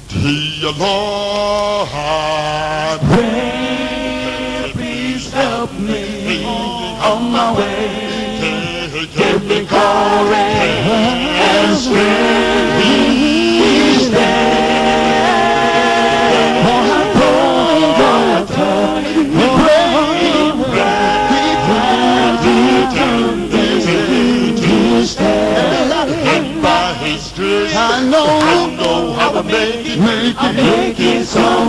Dear Lord, Pray, please help me on my way. Give me courage and strength each day. For I pray, God, we pray, we pray, to stand. and by His grace, I know, I know how to make it. make it, make it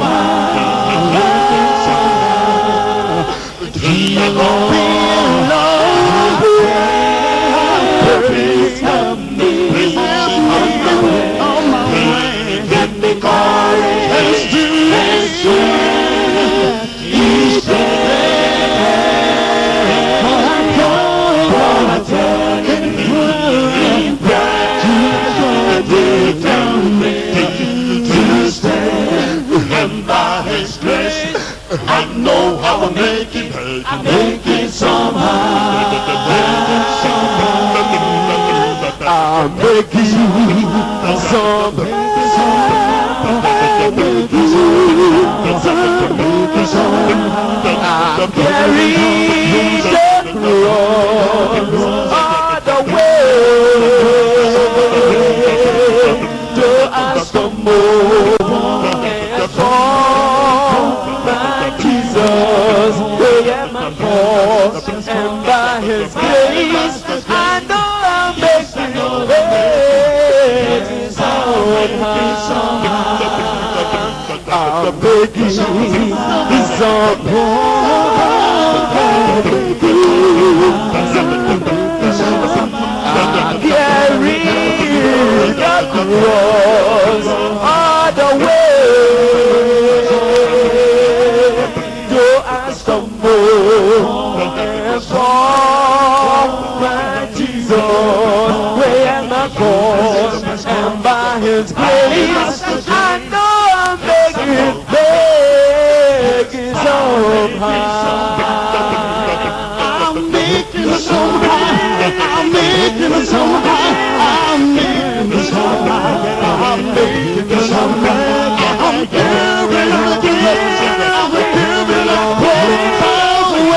somehow. Dear Lord, please help me on my way. Give me courage and strength each day. For I'm going, for I'm turning, turning back to tell me to stand. And by His grace, I know how to make it. I make it somehow. I'm making some I'm carrying the cross all the way to I stumble and fall by Jesus way at my cross and by His grace I know I'm making a way somehow. I'm making some I carry the cross all the way. Though I stumble and fall, my Jesus way at my cross, and by His grace I know I'm making, making somehow. I'm making somehow. I'm making somehow. I'm making somehow. I'm making somehow. I'm giving up, giving up, giving up. all the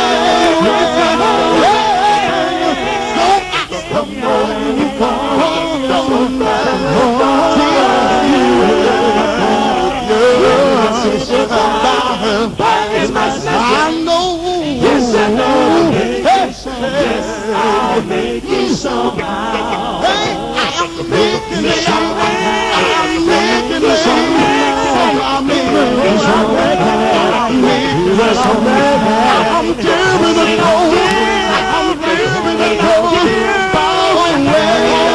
I know. Yes, I know. Yes, I'll make you somehow. Hey, I'm making it somehow. I'm making it somehow. I'm making it somehow. I'm making it somehow. I'm giving it away. I'm giving it away. Far away.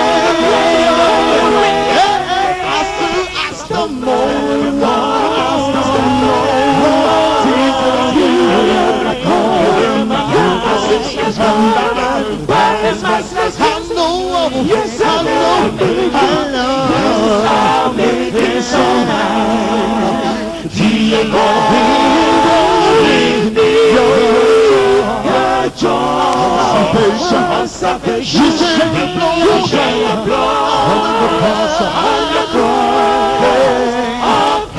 Hey, I still, I still know. I still know. Jesus, I know, yes, I know, I know. I'll make it somehow. Dear Lord, your joy, salvation, you shall blow, you shall blow on the cross, on the cross of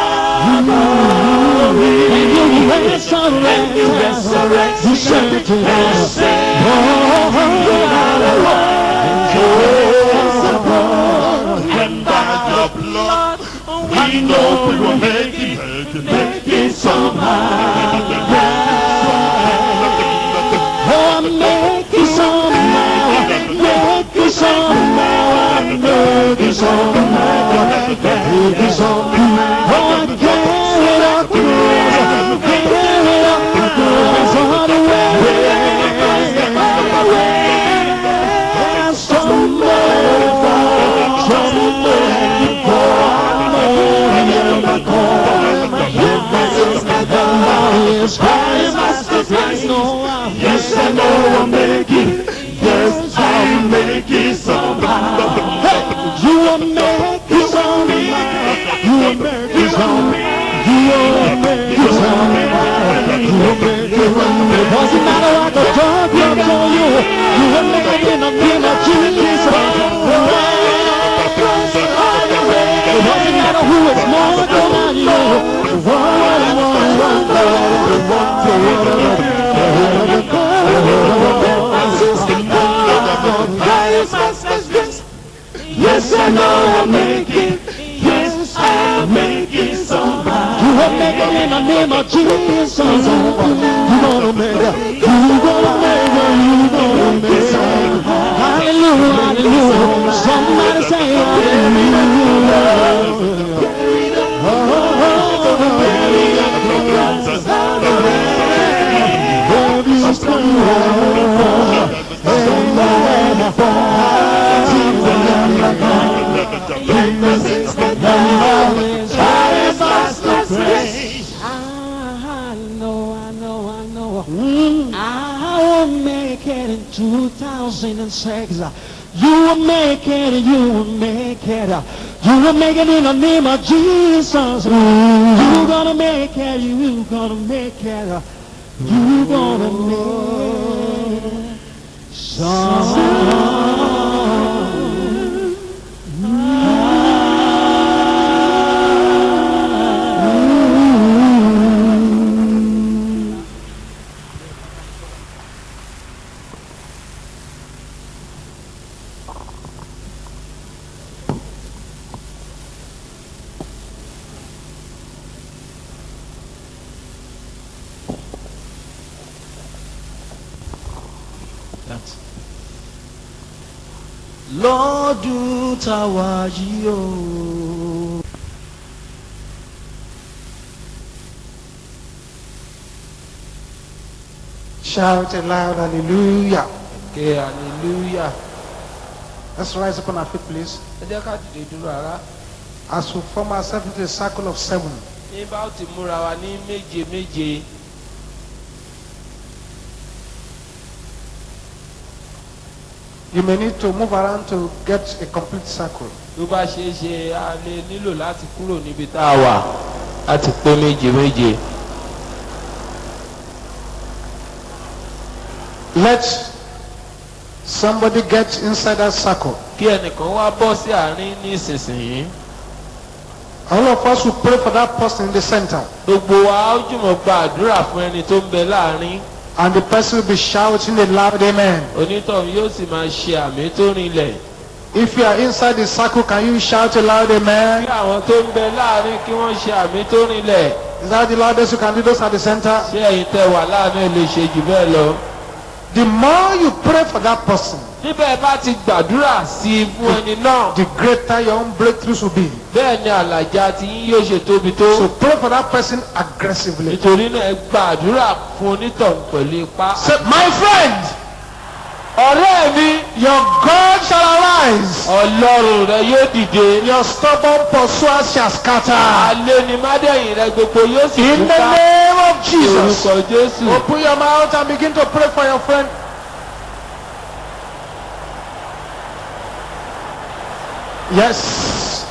Calvary. And you resurrect, and you resurrect, you shall declare, and by the blood, we know we will make it, make it, make it. Oh, make it somehow, make it somehow, make it somehow, make it somehow. Oh, get it up, get it up, it's all the way. And somewhere, somewhere, Yes, I know I'm Yes, I know I'm making, yes, I'm making somehow. You are making somehow. You are making somehow. You are making somehow. You are making somehow. It doesn't matter what the drug comes on you. You are making a deal of Jesus. It doesn't matter who Yes, I know I'll make it. Yes, I'll make it somehow. You will make it in the name of Jesus. You gonna make it. You gonna make it. You gonna make it. Hallelujah, hallelujah. Somebody say I know, I know, I know. I will make it in 2006. You will make it, you will make it. You will make it in the name of Jesus. You're gonna make it, you're gonna make it. You're gonna make it. Some. lọ́dún táwa yìí o. Shout aloud, hallelujah. ké hallelujah Let's rise up on our feet, please. ẹ jẹ́ ká dìde dúró ara As we form ourselves into a circle of seven, ní bá ó ti múra wa ní méje méje you may need to move around to get a complete circle. tó bá ṣeé ṣe a lè nílò láti kúrò níbi tá a wà láti pé méje méje Let somebody get inside that circle. kí ẹnìkan wá bọ́ sí àárín ní ìsinsìnyí All of us will pray for that person in the center. gbogbo wa ó jùmọ̀ gba àdúrà fún ẹni tó ń bẹ láàárín And the person will be shouting a loud amen. onítọ̀hún yóò sì máa ṣe àmì tó rinlẹ̀ If you are inside the circle, can you shout a loud kí amen? àwọn tó ń bẹ láàárín kí wọ́n ṣe àmì tó rinlẹ̀ Is that the loudest you can do? Those at the center. ṣé ẹ̀yin tẹ wà láàárín lè ṣe jù bẹ́ẹ̀ lọ. The more you pray for that person, níbẹ̀ bá ti gbàdúrà sí i fún ẹni náà the greater your own breakthroughs will be. bẹ́ẹ̀ ni àlàjá tí yín yóò ṣe tóbi tó. So pray for that person aggressively. nítorí náà ẹ gbàdúrà fún onítọ̀hún pẹ̀lú ipá. Say, my friend, ọ̀rẹ́ mi your God shall arise. ọlọ́run rẹ yóò dìde. Your stubborn pursuers shall scatter. alẹ́ ni mádẹ́yìn rẹ gbogbo yóò sì In the túká. name of Jesus. orúkọ jésù. Open your mouth and begin to pray for your friend. Yes.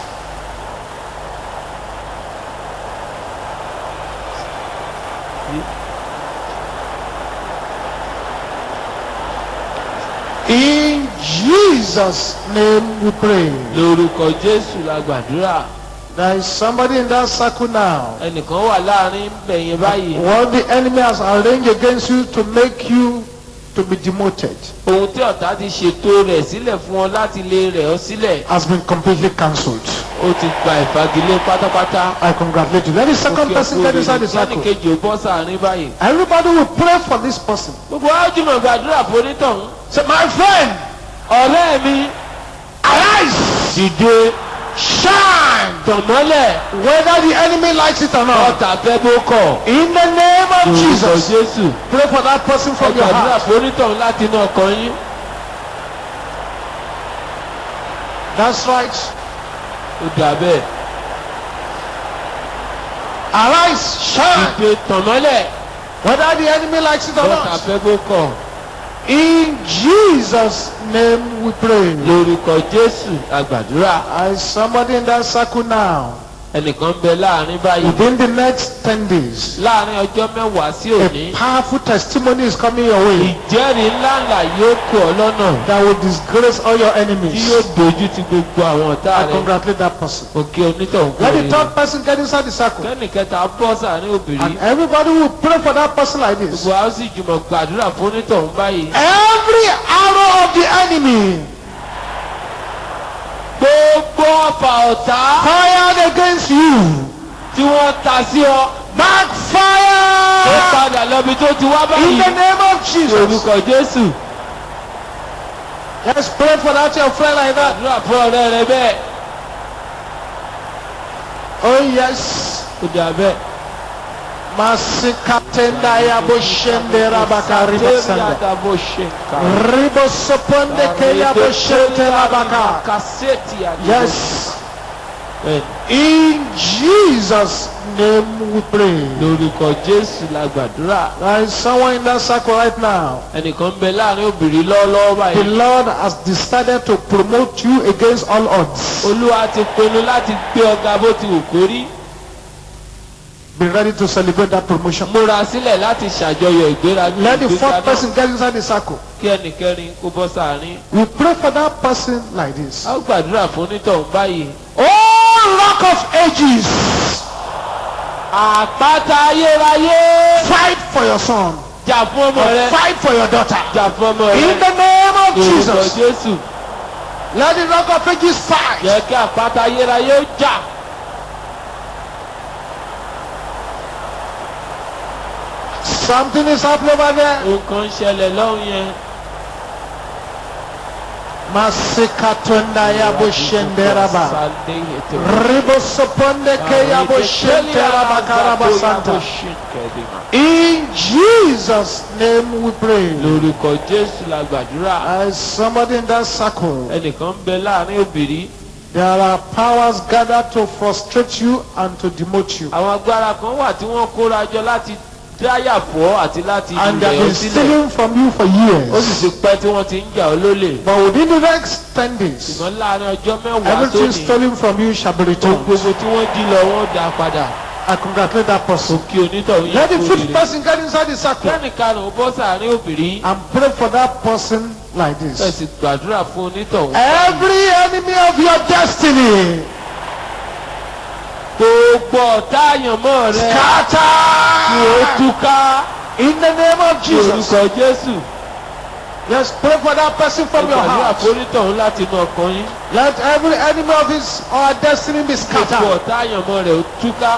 In Jesus' name we pray. lórúkọ jésù la gbàdúrà. There is somebody in that circle now. ẹnìkan wà láàrin bẹ̀yẹn báyìí. What the enemy has arranged against you to make you to be demoted ohun tí ọ̀tá ti ṣètò rẹ̀ sílẹ̀ fún ọ láti lè rẹ̀ ọ́ sílẹ̀. has been completely cancelled. ó ti gba ìfagilé pátápátá. I congratulate you. Let the second Òkè person get òkúrò inside the sẹ́ni circle. kejì ò bọ́ sàárín báyìí. Everybody will pray for this person. gbogbo ájùmọ̀ gbàdúrà fún onítọ̀hún. Say, my friend, ọ̀rẹ́ mi arise, dìde shine, tọ̀mọ́lẹ̀ whether the enemy likes it or not. ọ̀tà fẹ́ bó kọ̀. In the name of lórúkọ Jesus, jésù. pray for that person ẹ from your gbàdúrà heart. fún onítọ̀hún láti inú ọkàn yín. That's right. ó dà bẹ́ẹ̀. Arise, shine, dìde tọ̀mọ́lẹ̀ whether the enemy likes it or ọ̀tà not. fẹ́ bó kọ̀. In Jesus' name we pray. lórúkọ jésù la gbàdúrà. I somebody in that circle now. ẹnìkan bẹ láàrin báyìí. Within the next 10 days, láàrin ọjọ́ mẹ́wàá sí òní. a powerful testimony is coming your way ìjẹ́rìí ńláńlá yóò kó ọ lọ́nà. that will disgrace all your tí yóò enemies. dojú ti gbogbo àwọn ọ̀tá I rẹ̀. congratulate that person. òkè onítọ̀hún kò Let the rí third person get inside the circle. kẹ́nì kẹta bọ́ sàárín obìnrin. And everybody will pray for that person like this. gbogbo àwọn sì jùmọ̀ gbàdúrà fún onítọ̀hún báyìí. Every arrow of the enemy gbogbo ọfà ọ̀tá fired against you tí wọ́n ta sí ọ ó backfire padà lọ́bi tó ti wá in báyìí the name of Jesus. orúkọ jésù Let's pray for that your friend like that. àdúrà fún ọ̀rẹ́ rẹ bẹ́ẹ̀ Oh yes. ó dà bẹ́ẹ̀. Masikatenda ya boshende rabaka ribasanda. Sátẹ́rì àdàbòṣèkà. Ribosoponde ke ya boshente rabaka. Kàsẹ́ẹ̀tì àdàbò. Yes. Bẹ́ẹ̀ni, In Jesus' name we pray. lórúkọ jésù la gbàdúrà There is someone in that circle right now. ẹnìkan ń bẹ láàrin obìnrin lọ́wọ́lọ́wọ́ The báyìí Lord has decided to promote you against all odds. olúwa ti pinnu láti gbé ọgá bó ti wù kó rí Be ready to celebrate that promotion. múra sílẹ̀ láti ṣàjọyọ̀ ìgbéra Let the ìgbéga fourth náà person get inside the circle. kí ẹnìkẹrin kó bọ́ sáàrin We pray for that person like this. a ó gbàdúrà fún onítọ̀hún báyìí Oh, rock of ages, àpáta ayérayé fight for your son. jà fún ọmọ rẹ Fight for your daughter. jà fún ọmọ In rẹ the name of lórúkọ Jesus. jésù Let the rock of ages fight. jẹ́ kí àpáta ayérayé ó jà Something is happening over there. nǹkan ń ṣẹlẹ̀ lọ́hùn yẹn. Masikatunda ya bushenderaba. Sunday ètò. Ribosoponde ke ya bushenteraba karabasanta. In Jesus' name we pray. lórúkọ jésù la gbàdúrà As somebody in that circle, ẹnìkan ń bẹ láàrin obìnrin there are powers gathered to frustrate you and to demote you. àwọn agbára kan wà tí wọ́n kóra jọ láti dáyà fọ́ àti láti And they ilẹ̀ have ọ been sílẹ̀ stealing from you for ó sì years. ti pẹ́ tí wọ́n ti ń jà ọ́ lólè But within the next 10 days, ṣùgbọ́n láàrin ọjọ́ mẹ́wàá everything sóni stolen from you shall be ohun returned. gbogbo tí wọ́n jí lọ wọ́n dá padà I congratulate that person. kí onítọ̀hún Let the yẹn kó fifth rere person get inside the circle kẹ́nìkanù ó bọ́ sàárín obìnrin and pray for that person like ẹ this. sì gbàdúrà fún onítọ̀hún Every enemy of your destiny, gbogbo ọ̀tá àyànmọ́ rẹ kí ó scatter túká in the name of Jesus. lórúkọ jésù Yes, pray for that person from your gbàdúrà heart. fún onítọ̀hún láti inú ọkàn yín Let every enemy of his or her destiny be gbogbo scattered. ọ̀tá àyànmọ́ rẹ̀ ó túká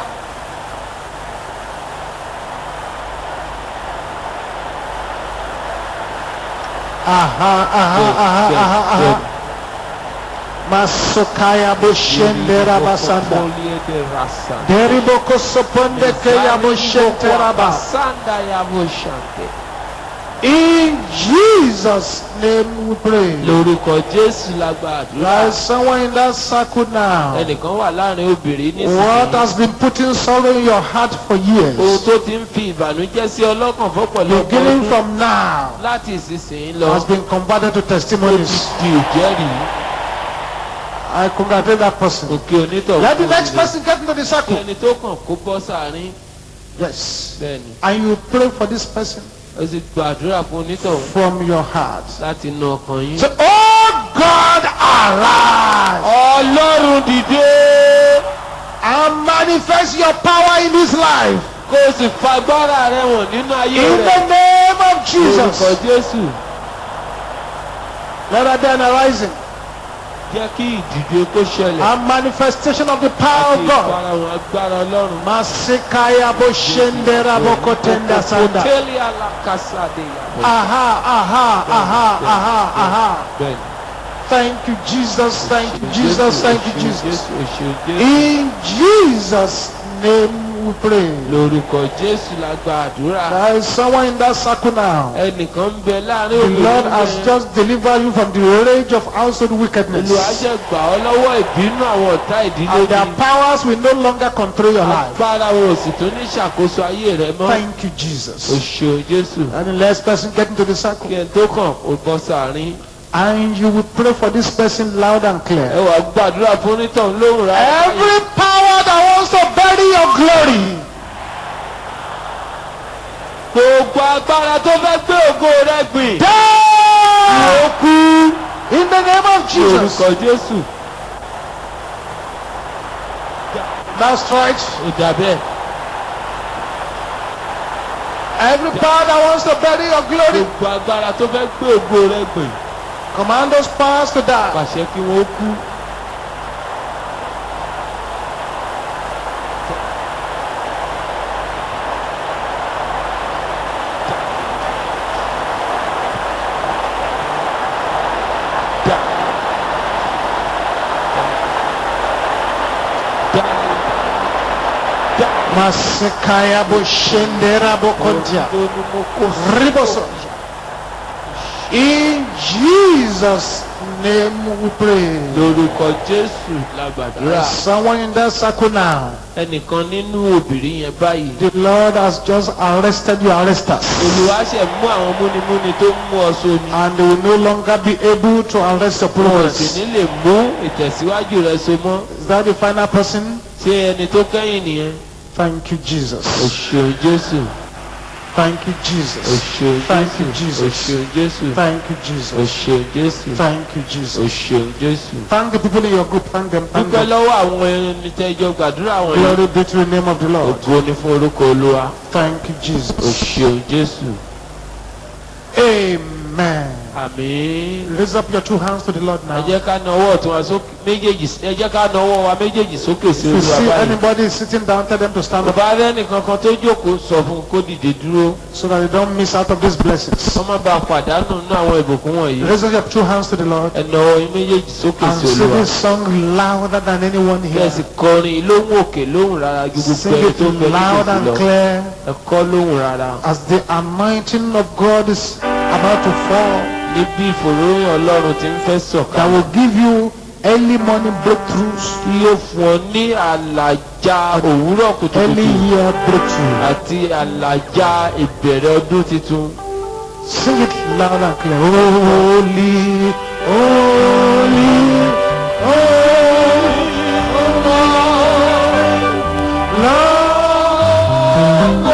Aha, aha, aha, aha, aha. Masukaya bushendera basanda. Deriboko soponde keya bushentera bas. Sanda ya boshante. In Jesus' name we pray. lórúkọ jésù la There gbàdúrà is someone in that circle now. ẹnìkan wà láàrin obìnrin What nísìnyí has been putting sorrow in your heart for ohun years, tó ti ń fi ìbànújẹ́ sí ọlọ́kàn fọ́pọ̀lọpọ̀ beginning ọdún from now, láti ìsinsìnyí lọ has been converted to ó ti testimonies. di ìjẹ́rìí I congratulate that person. òkè onítọ̀ Let the next person get into the kí circle. ẹni tó kàn kó bọ́ sàárín Yes. bẹ́ẹ̀ni And you pray for this person ó sì gbàdúrà fún onítọ̀ from your heart. láti inú ọkàn yín. Say, Oh God, arise ọlọ́run dìde and manifest your power in this life. kó o sì fagbára rẹ wọ̀n nínú ayé In rẹ the name of orúkọ Jesus. jésù Let there be an arising jẹ́ kí ìdìde kó ṣẹlẹ̀ and manifestation of the power àti of God. ìfarahàn agbára ọlọ́run. Masikaya boshendera bokotenda sanda. Hoteli alakasade yabo. Aha, aha, aha, aha, aha. Bẹ́ẹ̀ni. Thank you, Jesus. Thank you, Jesus. Thank you, Jesus. Jésù oṣù Jésù. In Jesus' name we pray. Lórúkọ Jésù la gba àdúrà. There is someone in that circle now. Ẹnìkan ń bẹ láàrin The Lord obìnrin has yẹn. just delivered you from the rage of household wickedness. Olùwàjẹ́ gbà ọ́ lọ́wọ́ ìbínú àwọn ọ̀tá ìdílé And their ni. powers will no longer control your life. Agbára wo sì tó ní ṣàkóso ayé rẹ mọ́. Thank you, Jesus. Oṣù Jésù. And the last person get into the Kí circle. ẹ tó kàn ó bọ́ sàárín. And you will pray for this person loud and Ẹ clear. wàá gbàdúrà fún onítọ̀hún lóhùn rà. Every power that wants to bury your glory, Gbogbo agbára tó fẹ́ gbé ògo rẹ gbìn. die! In the name of Jesus. Orúkọ Jésù. That's right. Ó dà bẹ́ẹ̀. Every power that wants to bury your glory, Gbogbo agbára tó fẹ́ gbé ògo rẹ gbìn. command those powers to die. Pàṣẹ kí wọ́n kú. Masekaya bo shendera bo kontia. tó ní mo kó Riboso. In Jesus' name we pray. lórúkọ jésù la gbàdúrà Someone in that circle now. ẹnìkan nínú obìnrin yẹn báyìí The Lord has just arrested your arresters. olùwà ṣe mú àwọn múnimúni tó ń mú ọ sóni And they will no longer be able to arrest your wọn ò sì progress. ní lè mú ìtẹ̀síwájú rẹ so mọ́ Is that the final person? ṣé ẹni tó kẹ́yìn nìyẹn Thank you, o Jesus. ṣeun jésù Thank you, o Jesus. ṣeun Thank you, jésù o Jesus. ṣeun jésù Thank you, o Jesus. ṣeun jésù Thank you, o Jesus. ṣeun jésù. Thank the people in your group. Thank them. Thank dúpẹ́ them. lọ́wọ́ àwọn ẹni tẹ́jọ́ gbàdúrà wọn yìí Glory be to the name of the Lord. ògo ni fún orúkọ olúwa Thank you, o Jesus. ṣeun jésù Amen. àmín. Raise up your two hands to the Lord ẹ now. jẹ́ ká nawọ́ ọ̀tún wa sókè méjèèjì ẹ jẹ́ ká nawọ́ wa méjèèjì sókè sí If you olúwa see báyìí. anybody sitting down, tell them to stand up bàbá rẹ nìkan kan tó jókòó sọ fún un kó dìde dúró so that they don't miss out of these blessings. wọ́n má bàa pàdánù nínú àwọn ìbùkún wọ̀nyí. Raise up your two hands to the Lord ẹ nawọ́ yín méjèèjì sókè and sí sing olúwa. this song louder than anyone kí ẹ here. sì kọrin lóhùn òkè lóhùn rárá ju gbogbo Sing ẹni it tó ń bẹ loud nítòsí and lọ. clear ẹ kọ́ lóhùn rárá. as the anointing of God is about to fall. níbi ìfòròyìn ọlọ́run ti ń fẹ́ That sọ̀kalẹ̀. will give you early morning breakthroughs, tí yóò fún ọ ní àlàjá òwúrọ̀ early kùtùkùtù year breakthrough. àti àlàjá ìbẹ̀rẹ̀ ọdún tuntun. Sing it loud and clear. Holy, holy, holy, Lord,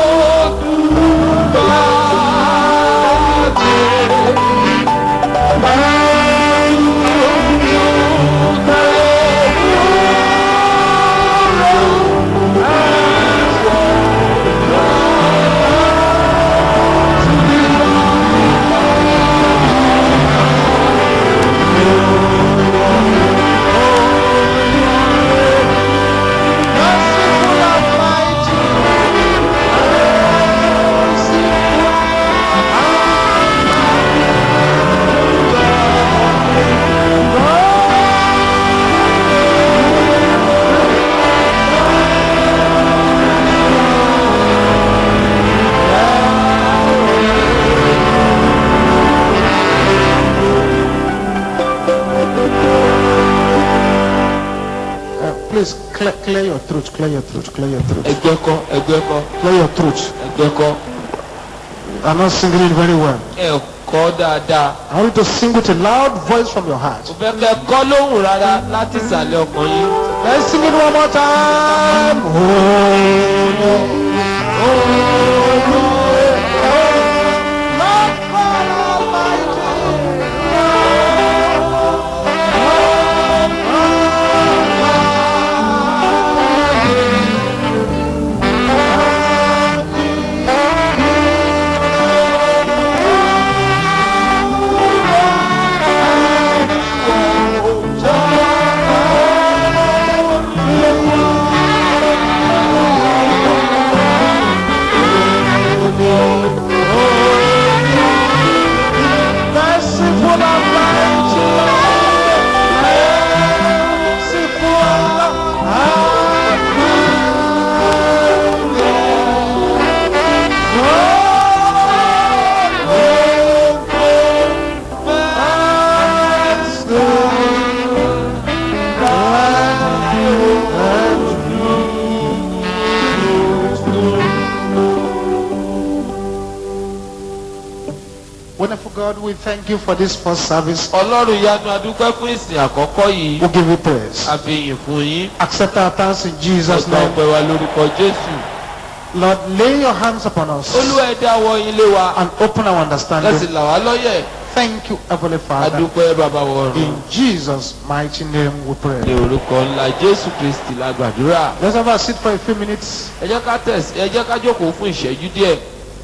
Uh, please clear, clear your throat, clear your throat, clear your throat, ẹgbẹ́ kọ́ ẹgbẹ́ kọ́ clear your throat. ẹgbẹ́ kọ́ I'm not singing it very well. ẹ kọ́ dáadáa. I want you to sing with a loud voice from your heart. mo fẹ́ kẹ́ kọ́ lóhùn rárá láti ìsàlẹ̀ ọkàn yín. Let's sing it one more time. Holy, holy, Lord God Almighty. Merciful and mighty Lord. Merciful and Wonderful God, we thank you for this first service. ọlọ́run yanu adúpẹ́ fún ìsìn àkọ́kọ́ yìí. We give you praise. a fi yìn fún yín. Accept our thanks in Jesus' ọgbà name. ọpẹ́ wa lórúkọ jésù. Lord, lay your hands upon us olúwa ẹ dáwọ́ yín lé wa. and open our lẹ́sìn understanding. là wá lọ́yẹ̀. Thank you, Heavenly Father. adúpẹ́ bàbá wọ̀run. In Jesus' mighty name we ní pray. orúkọ ńlá jésù kristi la gbàdúrà. Let's have a seat for a few minutes. ẹ jẹ́ ká tẹ̀sí ẹ jẹ́ ká jókòó fún ìṣẹ́jú díẹ̀.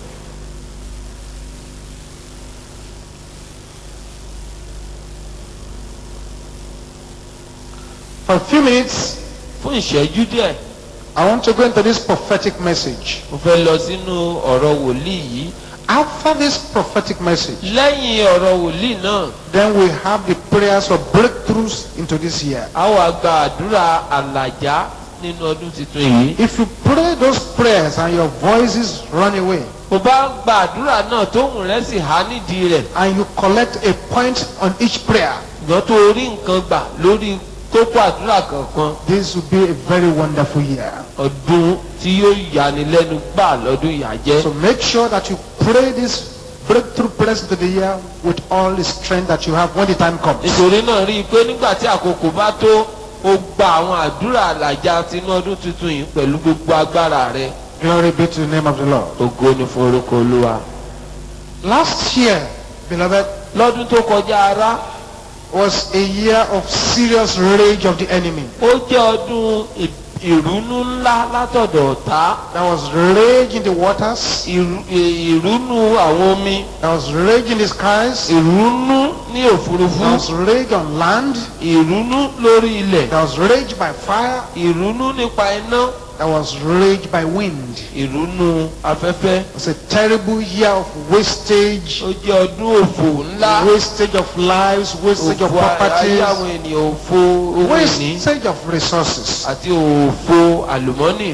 For a few minutes, fún ìṣẹ́jú díẹ̀. I want to go into this prophetic message. mo fẹ́ lọ sínú ọ̀rọ̀ wòlíì yìí. After this prophetic message, lẹ́yìn ọ̀rọ̀ wòlíì náà then we have the prayers for breakthroughs into this year. a wá gba àdúrà àlàjá nínú ọdún tuntun yìí. If you pray those prayers and your voices run away, mo bá gba àdúrà náà tóhùn rẹ̀ sì há nídìí rẹ̀ and you collect a point on each prayer, ṣùgbọ́n tó rí nǹkan gbà lórí kókó àdúrà kankan this will be a very wonderful year. ọdún tí yóò yani lẹ́nu gbà lọ́dún yà jẹ́. So make sure that you pray this breakthrough prayers into the year with all the strength that you have when the time comes. nítorí náà rí i pé nígbà tí àkókò bá tó o gba àwọn àdúrà àlàjá tinú ọdún tuntun yìí pẹ̀lú gbogbo agbára rẹ Glory be to the name of the Lord. ògo ni fún orúkọ olúwa. Last year, beloved, lọ́dún tó kọjá ara was a year of serious rage of the enemy. ó jẹ́ ọdún ì- ìrúnú ńlá látọ̀dọ̀ ọ̀tá There was rage in the waters. ìrú- ì- ìrúnú àwọn omi There was rage in the skies. ìrúnú ní òfurufú There was rage on land. ìrúnú lórí ilẹ̀ There was rage by fire. ìrúnú nípa iná There was rage by wind. ìrúnú afẹ́fẹ́ It was a terrible year of wastage, ó jẹ́ ọdún òfò ńlá wastage of lives, wastage of òfò ayé properties, àwọn ènìyàn òfò ohun ìní wastage of resources. àti òfò àlùmọ́nì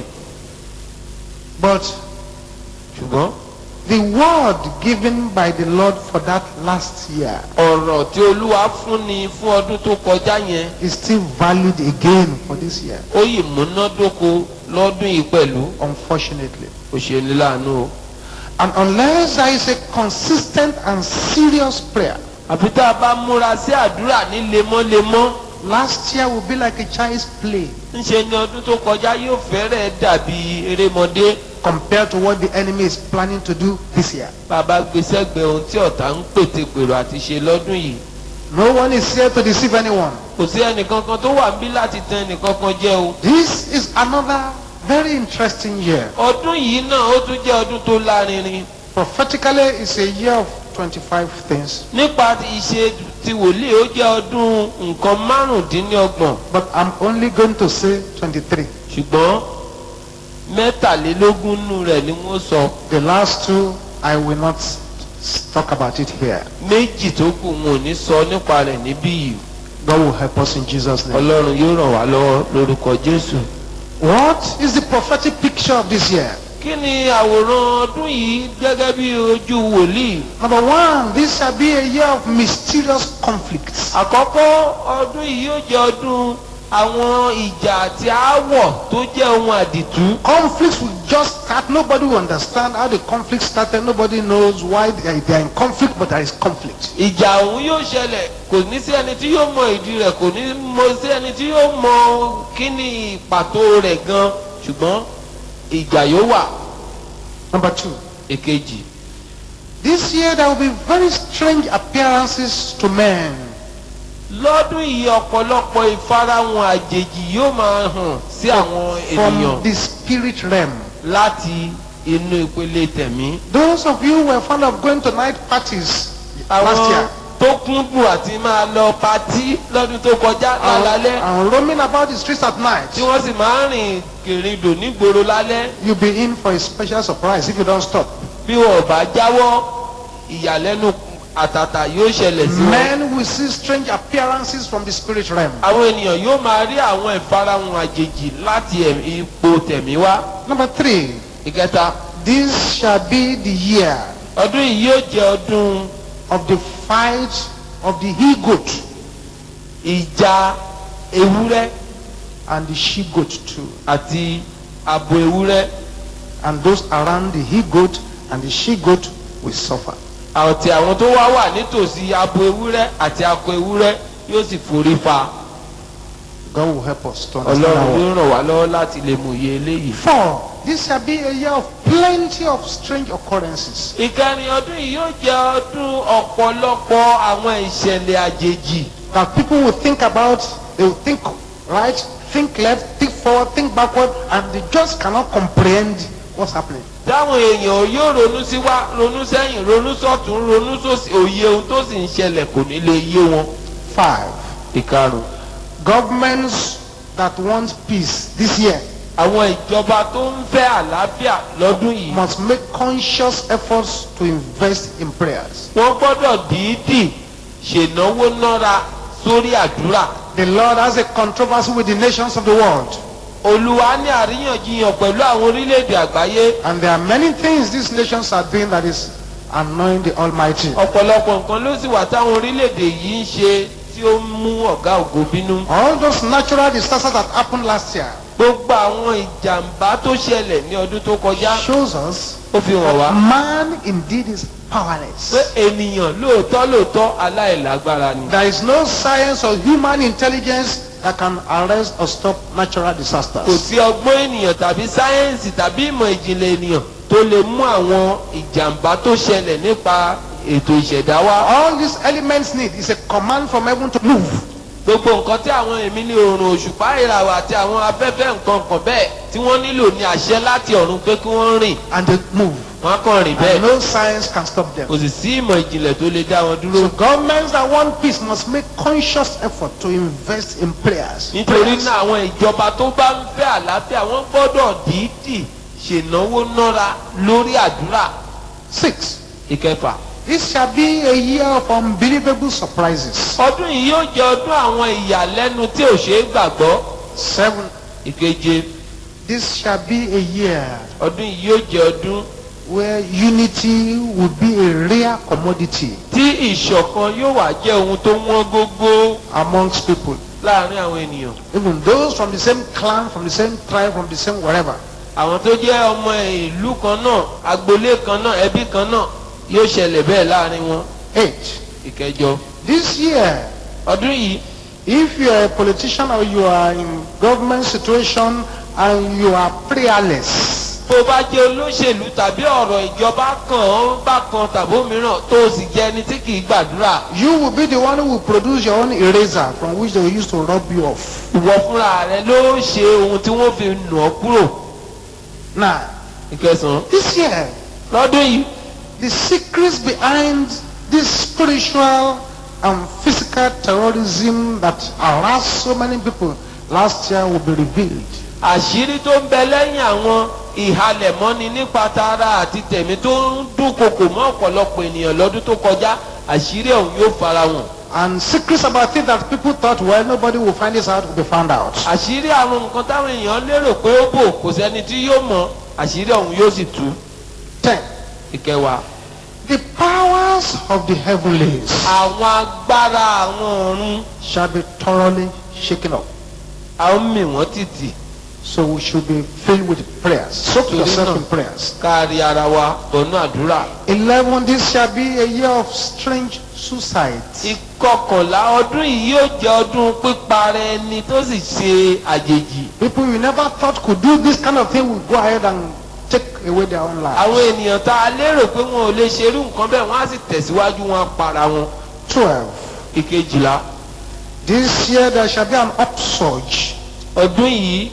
But ṣùgbọ́n the word given by the Lord for that last year ọ̀rọ̀ tí olúwa fúnni fún ọdún tó kọjá yẹn is still valid again for this year, ó yìí múnádóko lọ́dún yìí pẹ̀lú unfortunately. ó ṣe ní láàánú o. And unless there is a consistent and serious prayer, àfi tá a bá múra sí àdúrà ní lemọ́lemọ́ last year will be like a child's play ńṣe ni ọdún tó kọjá yóò fẹ́rẹ̀ dàbí erémọdé compared to what the enemy is planning to do this year. bàbá gbèsè gbẹ ohun tí ọ̀tá ń pètè pèrò àti ṣe lọ́dún yìí No one is here to deceive anyone. kò sí ẹnìkankan tó wà níbí láti tan ẹnìkankan jẹ o. This is another very interesting year. ọdún yìí náà ó tún jẹ́ ọdún tó lárinrin Prophetically, it's a year of 25 things. nípa ti ìṣe ti wòlíì ó jẹ́ ọdún nǹkan márùndínlọ́gbọ̀n But I'm only going to say 23. ṣùgbọ́n mẹ́tàlélógún nù rẹ̀ ni wọ́n sọ The last two, I will not s- talk about it here. méjì tó kù wọn ò ní sọ nípa rẹ̀ níbí yìí God will help us in Jesus' name. ọlọ́run yóò ràn wá lọ́wọ́ lórúkọ jésù. What is the prophetic picture of this year? kí ni àwòrán ọdún yìí gẹ́gẹ́ bí ojú wòlíì. Number one, this shall be a year of mysterious conflicts. àkọ́kọ́ ọdún yìí yóò jẹ́ ọdún àwọn ìjà àti aáwọ̀ tó jẹ́ ohun àdìtú. Conflicts will just start. Nobody will understand how the conflict started. Nobody knows why they are, they are in conflict, but there is conflict. ìjà ọ̀hún yóò ṣẹlẹ̀ kò ní sí ẹni tí yóò mọ ìdí rẹ̀ kò ní mọ sí ẹni tí yóò mọ kí ni pàtó rẹ̀ gan ṣùgbọ́n ìjà yóò wà. Number two, èkejì this year there will be very strange appearances to men. lọ́dún yìí ọ̀pọ̀lọpọ̀ ìfarahàn àjèjì yóò máa hàn sí àwọn from ènìyàn the spirit realm. láti inú ìpele tẹ̀mí. Those of you who were fond of going to night parties last àwọn year tó kúndùn àti máa lọ patí lọ́dún tó kọjá and, lálẹ́ and roaming about the streets at night, tí wọ́n sì máa ń rìn kèrindò nígboro lálẹ́ you'll be in for a special surprise if you don't stop. bí wọn ò bá jáwọ́ ìyàlẹ́nu àtàtà yóò ṣẹlẹ̀ sí wọn. Men will see strange appearances from the spirit realm. àwọn ènìyàn yóò máa rí àwọn ìfarahàn àjèjì láti ẹ̀mí- ipò tẹ̀mí wá. Number three, ìkẹta this shall be the year ọdún yìí yóò jẹ́ ọdún of the fight of the he goat ìjà ewúrẹ́ and the she goat too. àti abo ewúrẹ́ And those around the he goat and the she goat will suffer. àti àwọn tó wá wà nítòsí abo ewúrẹ́ àti akọ ewúrẹ́ yóò sì forí fa God will help us to understand ọlọ́run our yóò ràn wá lọ́wọ́ láti lè mú iye eléyìí. Four, this shall be a year of plenty of strange occurrences. ìkẹrin ọdún yìí yóò jẹ́ ọdún ọ̀pọ̀lọpọ̀ àwọn ìṣẹ̀lẹ̀ àjèjì That people will think about, they will think right, think left, think forward, think backward, and they just cannot comprehend what's happening. táwọn èèyàn yóò ronú sí wá ronú sẹ́yìn ronú sọ́tún ronú sósì òye ohun tó sì ń ṣẹlẹ̀ kò ní lè yé wọn. Five, ìkarùn governments that want peace this year àwọn ìjọba tó ń fẹ́ àlàáfíà lọ́dún yìí must make conscious efforts to invest in prayers. wọ́n gbọ́dọ̀ dìídì ṣènáwó nára sórí àdúrà. The Lord has a controversy with the nations of the world. olúwa ní àríyànjiyàn pẹ̀lú àwọn orílẹ̀-èdè àgbáyé And there are many things these nations are doing that is annoying the Almighty. ọ̀pọ̀lọpọ̀ nǹkan ló sì wà táwọn orílẹ̀-èdè yìí ń ṣe tí ó ń mú ọ̀gá ògo bínú. All those natural disasters that happened last year gbogbo àwọn ìjàmbá tó ṣẹlẹ̀ ní ọdún tó kọjá shows us ó fi hàn wá man indeed is pé powerless. ènìyàn lóòótọ́ lóòótọ́ aláìlágbára ni. There is no science or human intelligence that can arrest or stop natural kò disasters. sí ọgbọ́n ènìyàn tàbí sáyẹ́ǹsì tàbí ìmọ̀ ìjìnlẹ̀ ènìyàn tó lè mú àwọn ìjàmbá tó ṣẹlẹ̀ nípa ètò ìṣẹ̀dá wá. All these elements need is a command from heaven to move. gbogbo nǹkan tí àwọn èmi ní oòrùn òṣùpá ìràwọ̀ àti àwọn afẹ́fẹ́ nǹkan kan bẹ́ẹ̀ tí wọ́n nílò ní àṣẹ láti ọ̀run pé kí wọ́n rìn and they move. wọ́n á kàn rìn And bẹ́ẹ̀. no science can stop them. kò sì sí ìmọ̀ ìjìnlẹ̀ tó lè dá wọn dúró. So governments that want peace must make conscious effort to invest in prayers. nítorí Prayers. náà àwọn ìjọba tó bá ń fẹ́ àlàáfíà wọ́n gbọ́dọ̀ dídì ṣènáwó nọ́ra lórí àdúrà. Six. ìkẹfà. This shall be a year of unbelievable surprises. ọdún yìí yóò jẹ́ ọdún àwọn ìyàlẹ́nu tí ò ṣeé gbàgbọ́. Seven. ìkeje. This shall be a year ọdún yìí yóò jẹ́ ọdún where unity will be a rare commodity tí ìṣọ̀kan yóò wá jẹ́ ohun tó wọ́n gógó amongst people. láàrin àwọn ènìyàn. Even those from the same clan, from the same tribe, from the same wherever. àwọn tó jẹ́ ọmọ ìlú kan náà agboolé kan náà ẹbí kan náà yóò ṣẹlẹ̀ bẹ́ẹ̀ láàrin wọn. Eight. ìkẹjọ. This year, ọdún yìí if you are a politician or you are in government situation and you are prayerless, bó bá jẹ́ olóṣèlú tàbí ọ̀rọ̀ ìjọba kan ó bá kan tàbí òmíràn tó o sì jẹ́ ẹni tí kì í gbàdúrà. you will be the one who will produce your own eraser from which they will use to rub you off. ìwọ fúnra rẹ ló ṣe ohun tí wọ́n fi nù ọ́ kúrò. Now, ìkẹsàn-án. this year, lọ́dún yìí the secrets behind this spiritual and physical terrorism that harassed so many people last year will be revealed. àṣírí tó ń bẹ lẹ́yìn àwọn ìhalẹ̀mọ́ni nípa tara àti tẹ̀mí tó ń dúnkokò mọ́ ọ̀pọ̀lọpọ̀ ènìyàn lọ́dún tó kọjá àṣírí ọ̀hún yóò farahàn. And secrets about things that people thought, well, nobody will find this out, will be found out. àṣírí àwọn nǹkan táwọn èèyàn lérò pé ó bò kò sẹ́ni tí yóò mọ̀ àṣírí ọ̀hún yóò sì tú. Ten. ìkẹwàá. The powers of the heavenlies àwọn agbára àwọn ọ̀run shall be thoroughly shaken up. a ó mì wọ́n tìtì So we should be filled with prayers. Soak yourself in prayers. káàrí ara wa bọ̀nú àdúrà. Eleven, this shall be a year of strange suicides. ìkọkànlá ọdún yìí yóò jẹ́ ọdún píparẹ́ ẹni tó sì ṣe àjèjì. People you never thought could do this kind of thing will go ahead and take away their own lives. àwọn ènìyàn tá a lérò pé wọn ò lè ṣerú nǹkan bẹ́ẹ̀ wọ́n á sì tẹ̀síwájú wọn á para wọn. Twelve, ìkejìlá this year there shall be an upsurge, ọdún yìí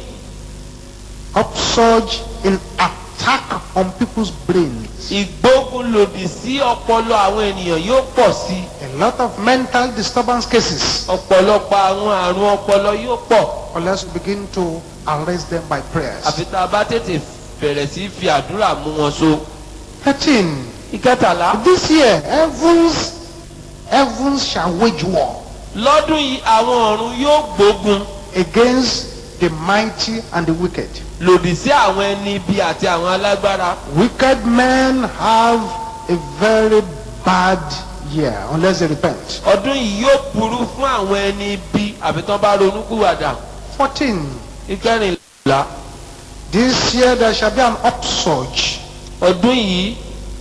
upsurge in attack on people's brains. ìgbógun lòdì sí ọpọlọ àwọn ènìyàn yóò pọ̀ sí i. A lot of mental disturbance cases ọ̀pọ̀lọpọ̀ àwọn àrùn ọpọlọ yóò pọ̀ unless we begin to arrest them by prayers. àfi tá a bá tètè bẹ̀rẹ̀ sí í fi àdúrà mú wọn so. Thirteen, ìkẹtàlá this year heavens, heavens shall wage war lọ́dún yìí àwọn ọ̀run yóò gbógun against the mighty and the wicked. lòdì sí àwọn ẹni ibi àti àwọn alágbára. Wicked men have a very bad year unless they repent. ọdún yìí yóò burú fún àwọn ẹni ibi àfi tán bá ronú kúwàdà. Fourteen, ìkẹrìnlá this year there shall be an upsurge, ọdún yìí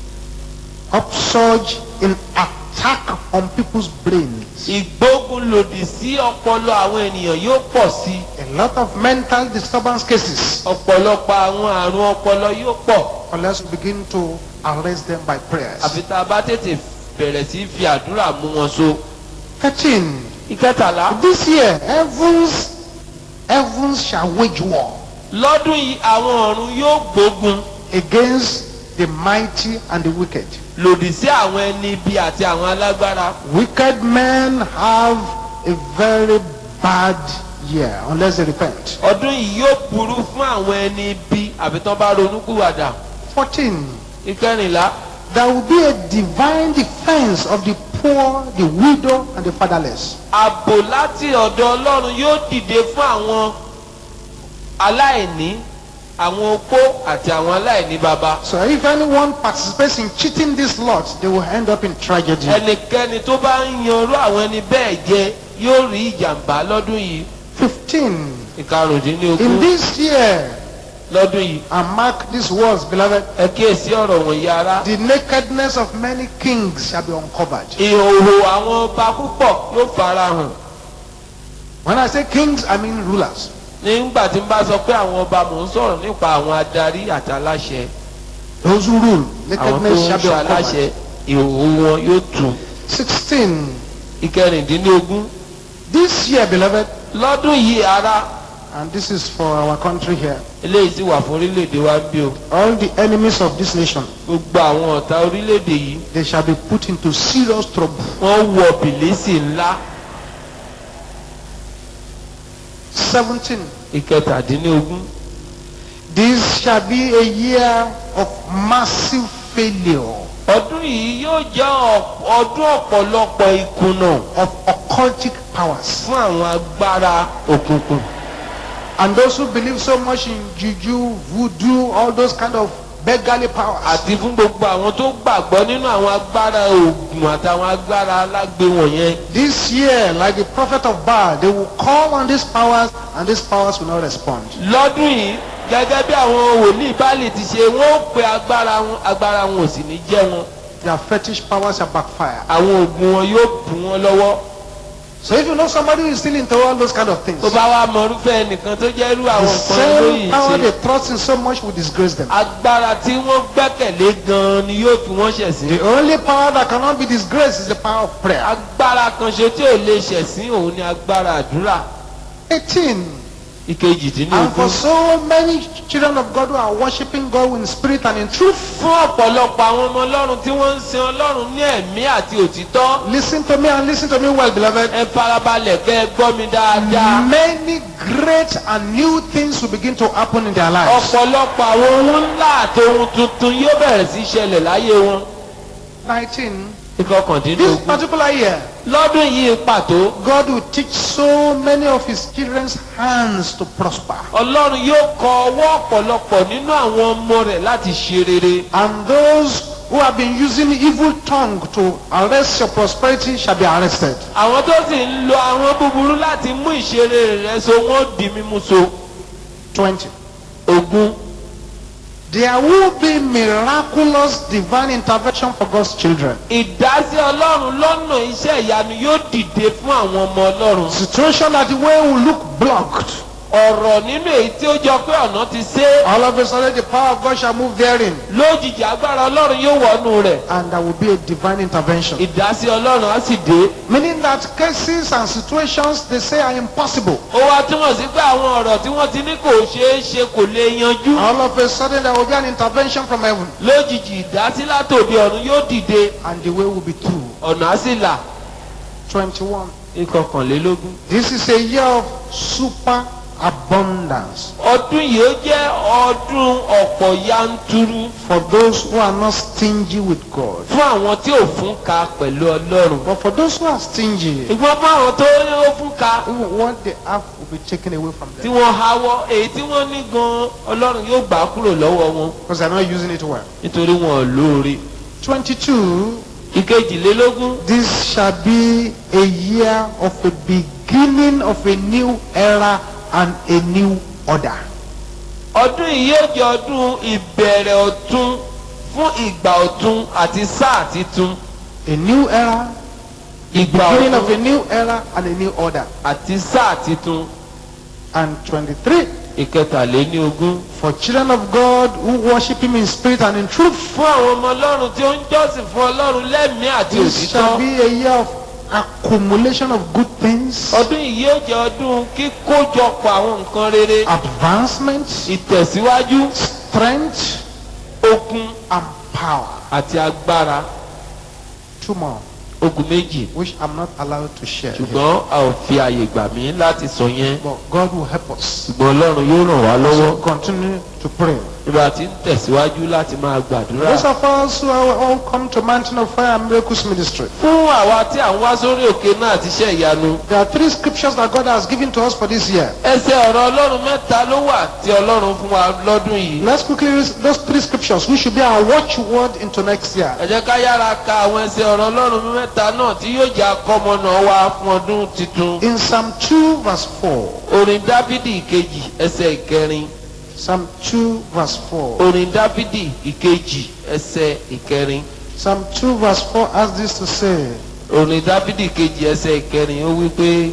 upsurge in attack on people's brains. ìgbógun lòdì sí ọpọlọ àwọn ènìyàn yóò pọ̀ sí i. A lot of mental disturbance cases ọ̀pọ̀lọpọ̀ àwọn àrùn ọpọlọ yóò pọ̀ unless we begin to arrest them by prayers. àfi tá a bá tètè bẹ̀rẹ̀ sí í fi àdúrà mú wọn so. Thirteen, ìkẹtàlá this year heavens, heavens shall wage war lọ́dún yìí àwọn ọ̀run yóò gbógun against the mighty and the wicked. lòdì sí àwọn ẹni ibi àti àwọn alágbára. Wicked men have a very bad year unless they repent. ọdún yìí yóò burú fún àwọn ẹni ibi àfi tán bá ronú kúwàdà. Fourteen, ìkẹrìnlá there will be a divine defense of the poor, the widow, and the fatherless. ààbò láti ọ̀dọ̀ ọlọ́run yóò dìde fún àwọn aláìní àwọn opó àti àwọn aláìní baba So if anyone participates in cheating this lot, they will end up in tragedy. ẹnikẹ́ni tó bá ń yanrú àwọn ẹni bẹ́ẹ̀ jẹ yóò rí ìjàmbá lọ́dún yìí 15. In ìkarùndínlógún this year, lọ́dún yìí and mark these words, beloved, ẹ kíyèsí ọ̀rọ̀ wọ̀nyí ara the nakedness of many kings shall be uncovered. ìhòòhò àwọn ọba púpọ̀ yóò fara hàn When I say kings, I mean rulers. nígbà tí n bá sọ pé àwọn ọba mò ń sọ̀rọ̀ nípa àwọn adarí àti aláṣẹ Those who rule, àwọn tó nakedness ń shall be ṣe aláṣẹ uncovered. ìhòòhò wọn yóò tù 16. ìkẹrìndínlógún This year, beloved, lọ́dún yìí ara and this is for our country here, eléyìí sì wà fún orílẹ̀-èdè wa bí o all the enemies of this nation, gbogbo àwọn ọ̀tá orílẹ̀-èdè yìí they shall be put into serious trouble. wọ́n wọ bìlísì ńlá 17. ìkẹtàdínlógún This shall be a year of massive failure, ọdún yìí yóò jẹ́ ọ̀p- ọdún ọ̀pọ̀lọpọ̀ ìkùnà of occultic powers. fún àwọn agbára òkùnkùn And those who believe so much in juju, voodoo, all those kind of beggarly powers, àti fún gbogbo àwọn tó gbàgbọ́ nínú àwọn agbára òògùn àtàwọn agbára alágbe wọ̀nyẹn this year, like the prophet of Baal, they will call on these powers and these powers will not respond. lọ́dún yìí gẹ́gẹ́ bí àwọn wòlíì báàlì ti ṣe wọ́n ó pe agbára wọn agbára wọn ò sì ní jẹ́ wọn Their fetish powers shall backfire. àwọn òògùn wọn yóò bù wọn lọ́wọ́ So if you know somebody who is still into all those kind of things, tó bá wá mọrúfẹ́ ẹnìkan tó jẹ́ irú the àwọn nǹkan same lóyìn power ṣe they trust in so much will disgrace them. agbára tí wọ́n gbẹ́kẹ̀lé gan-an ni yóò fi wọ́n ṣẹ̀sín The only power that cannot be disgraced is the power of prayer. agbára kan ṣe tí ò lè ṣẹ̀sín òun ni agbára àdúrà 18. And for ìkejìdínlógún so many children of God who are worshiping God in spirit and in truth, fún ọ̀pọ̀lọpọ̀ àwọn ọmọ ọlọ́run tí wọ́n ń sin ọlọ́run ní ẹ̀mí àti òtítọ́ listen to me and listen to me well, beloved. ẹ farabalẹ̀ kẹ́ ẹ gbọ́ mi dáadáa Many great and new things will begin to happen in their lives. ọ̀pọ̀lọpọ̀ àwọn ohun ńlá àti ohun tuntun yóò bẹ̀rẹ̀ sí í ṣẹlẹ̀ láyé wọn 19. This ìkọkàndínlógún particular year, lọ́dún yìí pàtó God will teach so many of His children's hands to prosper. ọlọ́run yóò kọ ọwọ́ ọ̀pọ̀lọpọ̀ nínú àwọn ọmọ rẹ̀ láti ṣe rere And those who have been using evil tongue to arrest your prosperity shall be arrested. àwọn tó sì ń lo àwọn búburú láti mú ìṣeré rẹ̀ so wọ́n di mímú so 20. ogún There will be miraculous divine intervention for God's children. ìdásí ọlọ́run lọ́nà iṣẹ́ ìyanu yóò dìde fún àwọn ọmọ ọlọ́run Situation that the way will look blocked. ọ̀rọ̀ nínú èyí tí ó jọ pé ọ̀nà ti ṣe All of a sudden, the power of God shall move therein, lójijì agbára ọlọ́run yóò wọnú rẹ̀ and there will be a divine intervention. ìdásí ọlọ́run á sì dé Meaning that cases and situations they say are impossible. ó wá túmọ̀ sí pé àwọn ọ̀rọ̀ tí wọ́n ti ní kò ṣeé ṣe kò lè yanjú All of a sudden, there will be an intervention from heaven, lójijì ìdásí látòdì ọ̀run yóò dìde and the way will be through. ọ̀nà á sì là 21. ìkọkànlélógún. This is a year of super abundance ọdún yìí ó jẹ́ ọdún ọ̀pọ̀ yanturu for those who are not stingy with God. fún àwọn tí ò fún ka pẹ̀lú ọlọ́run. But for those who are stingy, ìgbọ́n fún àwọn tó ní ó fún ka even what they have will be taken away from tí them wọ́n hawọ́ èyí tí wọ́n ní gan ọlọ́run yóò gbà á kúrò lọ́wọ́ wọn because they're not using it well. nítorí wọn ò lóore. 22. ìkejìlélógún This shall be a year of a beginning of a new era and a new order. ọdún yìí yóò jẹ́ ọdún ìbẹ̀rẹ̀ ọ̀tun fún ìgbà ọ̀tun àti sáà titun. A new era, ìgbà beginning of a ọ̀tun new era and a new order. àti sáà titun. And 23. ìkẹtàléníogún. For children of God who worship Him in spirit and in truth, fún àwọn ọmọ ọlọ́run tí ó ń jọ́sìn fún ọlọ́run lẹ́mìí àti this shall òtítọ́. be a year of accumulation of good things, ọdún yìí yóò jẹ́ ọdún kíkójọpọ̀ àwọn nǹkan rere advancement, ìtẹ̀síwájú strength, okun and power. àti agbára Two more, ogun méjì which I'm not allowed to share. here. ṣùgbọ́n a ò fi àyè gbà mí láti sọ yẹn But God will help us. ṣùgbọ́n ọlọ́run yóò ràn wá lọ́wọ́ So continue to pray. ìgbà tí ń tẹ̀síwájú láti máa gbàdúrà. Those of us who are all come to Mountain of Fire and Miracles Ministry. fún àwa tí à ń wá sórí òkè náà àti iṣẹ́ ìyanu. There are three scriptures that God has given to us for this year. ẹsẹ̀ ọ̀rọ̀ ọlọ́run mẹ́ta ló wà tí ọlọ́run fún wa lọ́dún yìí. Let's quickly read those three scriptures, which should be our watchword into next year. ẹ jẹ́ ká yára ka àwọn ẹsẹ̀ ọ̀rọ̀ ọlọ́run mẹ́ta náà tí yóò jẹ́ akọ́mọnà wa fún ọdún tuntun. In Psalm 2, verse 4. orin dáfídì ìkejì ẹsẹ̀ ìkẹrin. Psalm 2, verse 4. orin dáfídì ìkejì ẹsẹ̀ ìkẹrin. Psalm 2, verse 4 has this to say orin dáfídì ìkejì ẹsẹ̀ ìkẹrin ó wí pé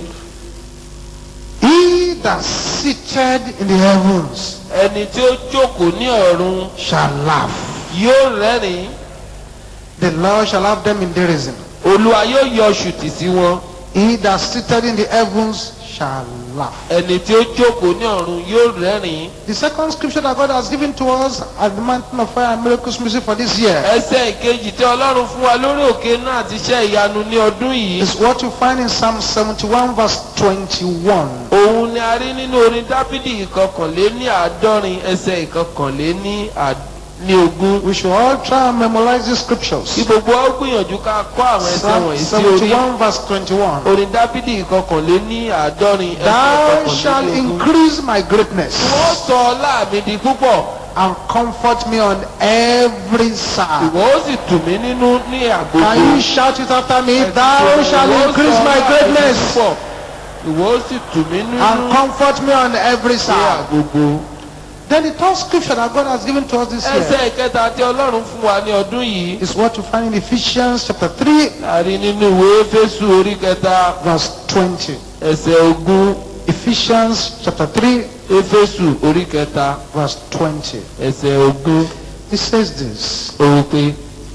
He that seated in the heavens ẹni tí ó jókòó ní ọ̀run shall laugh. yóò rẹ́rìn-ín The Lord shall have them in derision. olúwa yóò yọ ṣùtì sí wọn He that seated in the heavens shall laugh. ẹni tí ó jókòó ní ọ̀run yóò rẹ́rìn-ín. The second scripture that God has given to us at the Mountain of Fire and Miracles Music for this year ẹsẹ̀ ìkejì tí ọlọ́run fún wa lórí òkè náà ti ṣe ìyanu ní ọdún yìí. is what you find in Psalm 71, verse 21. òun ni a rí nínú orin dáfídì ìkọkànléní àádọ́rin ẹsẹ̀ ìkọkànléní àd- ní ogún. We should all try and memorize these scriptures. kí gbogbo wa ó gbìyànjú ká kọ́ àwọn ẹsẹ̀ Psalm wọ̀nyí sí orí. 71, verse 21. orin dáfídì ìkọkànléní àádọ́rin ẹsẹ̀ Thou shalt ìkọkànléní ogún. increase my greatness wọ́n sọ ọlá mi di púpọ̀ and comfort me on every side. ìwọ ó sì tù mí nínú ní àgbègbè. Can you shout it after me? Thou shalt increase my greatness ìwọ ó sì tù mí nínú and comfort me on every ní side. àgbègbè. Then the third scripture that God has given to us this year ẹsẹ̀ ìkẹta tí ọlọ́run fún wa ní ọdún yìí. is what you find in Ephesians chapter 3, láàrin nínú ìwé Éfésù orí kẹta verse 20. ẹsẹ̀ ogún Ephesians chapter 3, Éfésù orí kẹta verse 20. ẹsẹ̀ ogún It says this ó wí pé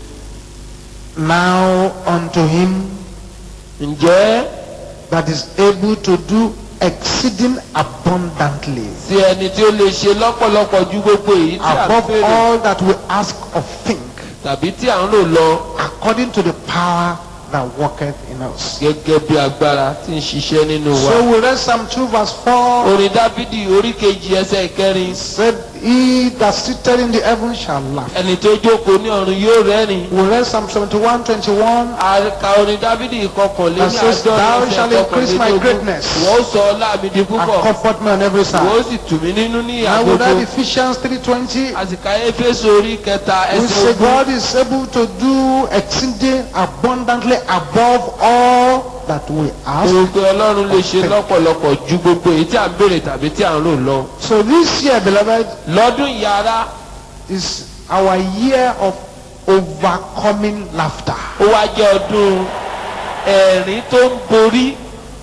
Now unto him ǹjẹ́ that is able to do exceeding abundantly sí ẹni tí ó lè ṣe lọ́pọ̀lọpọ̀ ju gbogbo èyí tí a above béèrè all that we ask or think, tàbí tí à ń lò lọ according to the power that worketh in us. gẹ́gẹ́ bí agbára tí ń ṣiṣẹ́ nínú wa. So we read Psalm 2, verse 4. orin Dáfídì orí kejì ẹsẹ̀ ìkẹrin Said, He that sitteth in the heavens shall laugh. ẹni tó jókòó ní ọ̀run yóò rẹ́rìn. We read Psalm 71, 21. àka orin Dáfídì ìkọkànléní That says, Thou shalt increase my greatness wọ́n sọ ọlá mi di and púpọ̀ comfort me on every wọ́n side. sì tù mí nínú ní Now we read àgbègbè. Ephesians 3.20. àsìkò Éfésù orí kẹta We ẹsẹ̀ say ogún. God is able to do exceeding abundantly above all that we ask. Òun pé Ọlọ́run lè ṣe lọ́pọ̀lọpọ̀ ju gbogbo èyí tí à ń béèrè tàbí tí à ń rò lọ. So this year, beloved, Lọ́dún yàrá is our year of overcoming laughter. ó wá jẹ́ ọdún ẹ̀rín tó ń borí.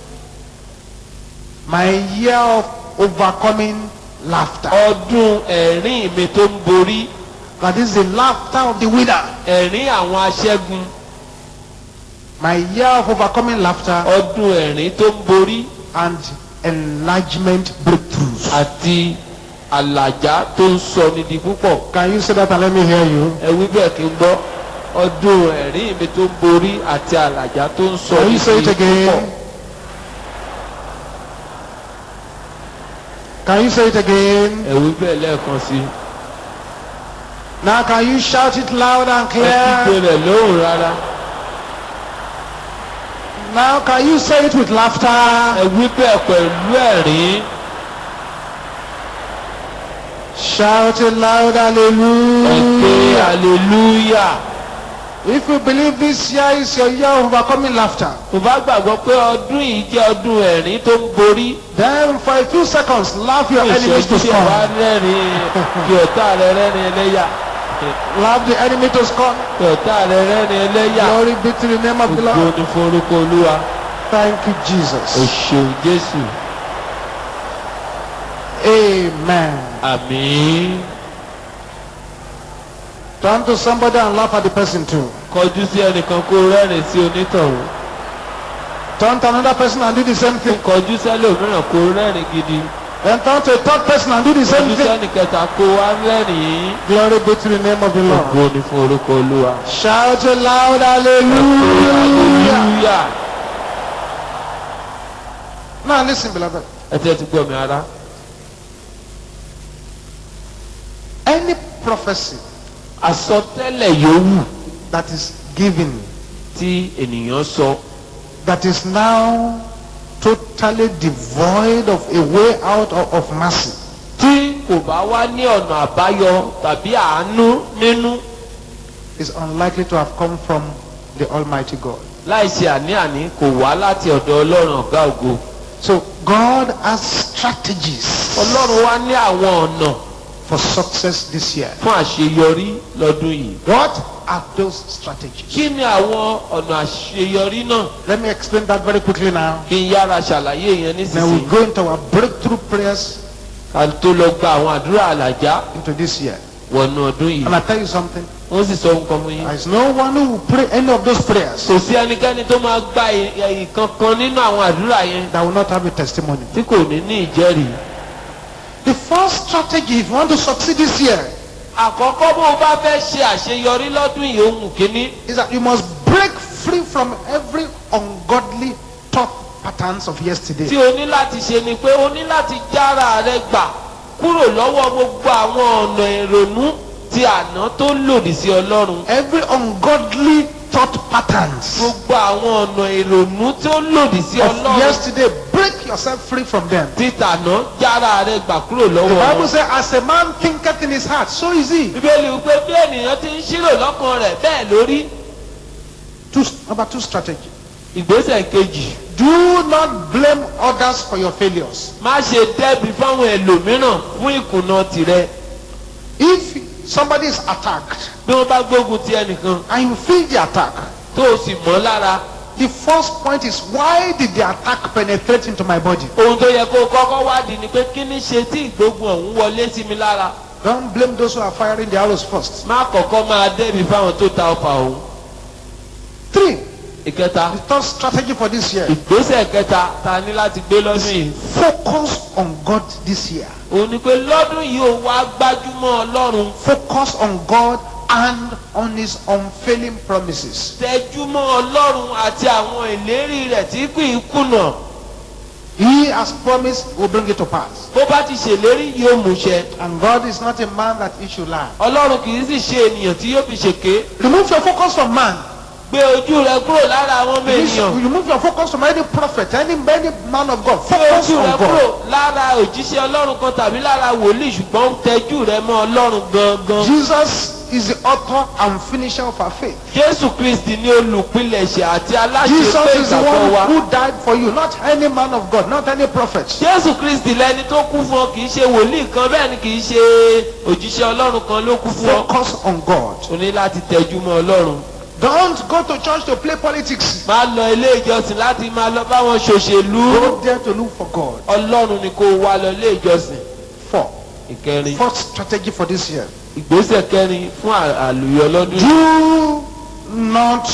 My year of overcoming laughter. Ọdún ẹ̀rín mi tó ń borí. That is the laughter of the winner. Ẹ̀rín àwọn aṣẹ́gun. My year of overcoming laughter Ọdún ẹ̀rín tó ń borí. and enlargement breakthroughs. Àti àlàjá tó ń sọ ní di púpọ̀. Can you say that and let me hear you? Ẹ wí bẹ́ẹ̀ kí n gbọ́. Ọdún ẹ̀rín mi tó ń borí àti àlàjá tó ń sọ Can ní you di say it púpọ̀. again? Can you say it again? Ẹ wí bẹ́ẹ̀ lẹ́ẹ̀kan sí i. Now can you shout it loud and Ẹ clear? kígbe rẹ̀ lóhùn rárá. Now can you say it with laughter? Ẹ wí bẹ́ẹ̀ pẹ̀lú ẹ̀rín. Shout it loud, Ẹ ké hallelujah. hallelujah. If you believe this year is your year of overcoming laughter, Mo bá gbàgbọ́ pé ọdún yìí jẹ́ ọdún ẹ̀rín tó ń borí. then for a few seconds, laugh your enemies to Ìṣẹ́jú tí ẹ wá scorn. rẹ́rìn kí ọ̀tá rẹ rẹ́rìn ẹlẹ́yà. Laugh the enemy to scorn. Kí ọ̀tá rẹ rẹ́rìn ẹlẹ́yà. Glory be to the name of the Ògo Lord. ni fún orúkọ Olúwa. Thank you, O Jesus. ṣeun Jésù. Amen. Àmín. Turn to somebody and laugh at the person too. Kọjú sí ẹnìkan kó rẹ́rìn sí onítọ̀hún. Turn to another person and do the same thing. Kọjú sẹ́lòmíràn kó rẹ́rìn gidi. Then turn to a third person and do the same Kọjú thing. sẹ́nìkẹta kó wá rẹ́rìn. Glory be to the name of the Lord. Ògo ni fún orúkọ Olúwa. Shout it loud, hallelujah. Hallelujah. Now listen, beloved. Ẹ tẹ́ ti gbọ́ mi ara. Any prophecy àsọtẹ́lẹ̀ yòówù that is given tí ènìyàn sọ that is now totally devoid of a way out of, of mercy tí kò bá wá ní ọ̀nà àbáyọ tàbí àánú nínú is unlikely to have come from the Almighty God. láìsí àní-àní kò wá láti ọ̀dọ̀ ọlọ́run ọ̀gá ògo So God has strategies ọlọ́run wá ní àwọn ọ̀nà for success this year. fún àṣeyọrí lọ́dún yìí What are those strategies? kí ni àwọn ọ̀nà àṣeyọrí náà Let me explain that very quickly now. kí n yára ṣàlàyé yẹn Then we nísinsìnyí go into our breakthrough prayers ká tó lọ gba àwọn àdúrà àlàjá into this year. wọnú ọdún yìí And I tell you something, wọ́n sì sọ nǹkan fún yín. there is no one who will pray any of those prayers kò sí ẹnikẹ́ni tó máa gba ìkankan nínú àwọn àdúrà yẹn that will not have a testimony. tí kò ní ní ìjẹ́rìí. The first strategy, if you want to succeed this year, àkọ́kọ́ bó o bá fẹ́ ṣe àṣeyọrí lọ́dún yìí ohun kìíní is that you must break free from every ungodly thought patterns of tí yesterday. o ní láti ṣe ni pé o ní láti jára rẹ gbà kúrò lọ́wọ́ gbogbo àwọn ọ̀nà ìrònú ti àná tó lòdì sí ọlọ́run Every ungodly thought patterns gbogbo àwọn ọ̀nà ìrònú tó lòdì sí of ọlọ́run yesterday, break yourself free from them. títàná jára rẹ gbà kúrò The lọ́wọ́ Bible wọn. says, as a man thinketh in his heart, so is he. bíbélì wípé bí ènìyàn ti ń ṣírò lọ́kàn rẹ̀ bẹ́ẹ̀ lórí Two, number two strategy. ìgbésẹ̀ kejì Do not blame others for your failures. má ṣe dẹ́bi fáwọn ẹlòmíràn fún ìkùnà tìrẹ If somebody is attacked bí wọ́n bá gbógun ti ẹnìkan and you feel the attack, tó o sì mọ́ lára the first point is why did the attack penetrate into my body? ohun tó yẹ kó o kọ́kọ́ wádìí ni pé kí ni ṣe tí ìgbógun ọ̀hún wọlé sí mi lára Don't blame those who are firing the arrows first. má kọ́kọ́ máa dẹ́bi fáwọn tó ta ọfà ọ̀hún. Three, ìkẹta the third strategy for this year. ìgbésẹ̀ kẹta ta ní láti gbé lọ́dún yìí Focus on God this year. òun ni pé lọ́dún yìí ò wá gbájúmọ́ ọlọ́run Focus on God and on His unfailing promises. tẹjúmọ́ ọlọ́run àti àwọn ìlérí rẹ̀ tí kì í kùnà He has promised, will bring it to pass. bó bá ti ṣèlérí yóò múṣẹ And God is not a man that he should lie. ọlọ́run kì í sì ṣe ènìyàn tí yóò fi ṣèké Remove your focus from man. gbé ojú rẹ kúrò lára àwọn ọmọ ènìyàn Remove your focus from any prophet, any, any man of God. gbé Focus ojú rẹ on kúrò God. lára òjíṣẹ́ ọlọ́run kan tàbí lára wòlíì ṣùgbọ́n tẹjú rẹ mọ́ ọlọ́run gangan Jesus is the author and finisher of our faith. jésù kristi ní olùpilẹ̀ṣẹ̀ àti aláṣẹ Jesus pé is the ìgbàgbọ́ wa one who died for you, not any man of God, not any prophet. jésù kristi lẹni tó kú fún ọ kì í ṣe wòlíì kan bẹ́ẹ̀ ni kì í ṣe òjíṣẹ́ ọlọ́run kan ló kú fún ọ Focus on God. o ní láti tẹjú mọ́ ọlọ́run Don't go to church to play politics. máa lọ ilé ìjọsìn láti máa lọ báwọn ṣòṣèlú Go there to look for God. ọlọ́run ni kó o wá lọ ilé ìjọsìn Four. ìkẹrin Fourth strategy for this year. ìgbésẹ̀ kẹrin fún à- àlùyọ lọ́dún yìí. Do not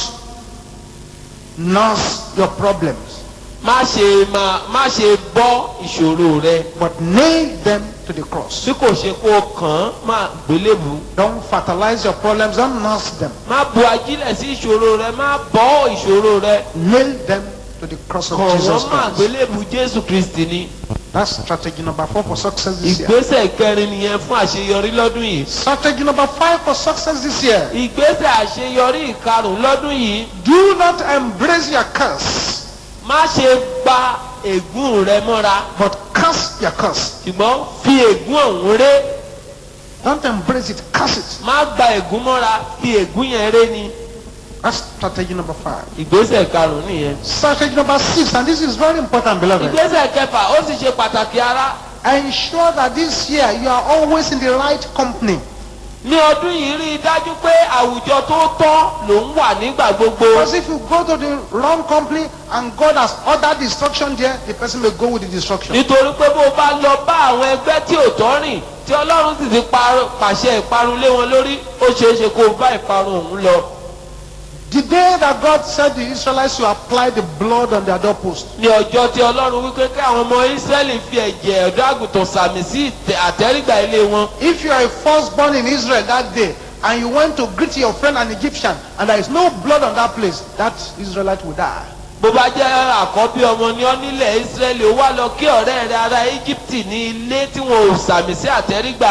nurse your problems, má ṣe máa má ṣe bọ́ ìṣòro rẹ but nail them to the cross. bí kò ṣe kó o kàn án má gbélébù Don't fertilize your problems, don't nurse them. má bu ajílẹ̀ sí ìṣòro rẹ má bọ́ ìṣòro rẹ Nail them to the cross of kàn Jesus wọ́n má Christ. gbélébù jésù kristi ni. That's strategy number four for success this year. ìgbésẹ̀ kẹrin nìyẹn fún àṣeyọrí lọ́dún yìí. Strategy number five for success this year. ìgbésẹ̀ àṣeyọrí ìkarùn lọ́dún yìí Do not embrace your curse, má ṣe gba ègún rẹ mọ́ra but curse your curse. ṣùgbọ́n fi ègún ọ̀hún ré Don't embrace it, curse it. má gba ègún mọ́ra fi ègún yẹn ré ni. That's strategy number five. ìgbésẹ̀ karùn nìyẹn. Strategy number six, and this is very important, beloved. ìgbésẹ̀ kẹfà ó sì ṣe pàtàkì ara. Ensure that this year you are always in the right company. ní ọdún yìí rí i dájú pé àwùjọ tó tọ́ ló ń wà nígbà gbogbo. Because if you go to the wrong company and God has ordered destruction there, the person may go with the destruction. nítorí pé bó o bá lọ bá àwọn ẹgbẹ́ tí ò tọ́ rìn tí ọlọ́run sì ti parun- pàṣẹ ìparun lé wọn lórí ó ṣeé ṣe kó o bá ìparun òun lọ. The day that God said the Israelites to apply the blood on their doorpost, ní ọjọ́ tí ọlọ́run wípé kí àwọn ọmọ ísírẹ́lì fi ẹ̀jẹ̀ ọ̀dọ́ àgùntàn sàmì sí ìtẹ̀- àtẹ́rígbà ilé wọn. if you are a firstborn in Israel that day and you went to greet your friend an Egyptian and there is no blood on that place, that Israelite will die. bó bá jẹ́ àkọ́bí ọmọ ní ọ nílẹ̀ ísírẹ́lì ó wá lọ kí ọ̀rẹ́ rẹ ará íjíbítì ní ilé tí wọn ò sàmì sí àtẹ́rígbà rẹ̀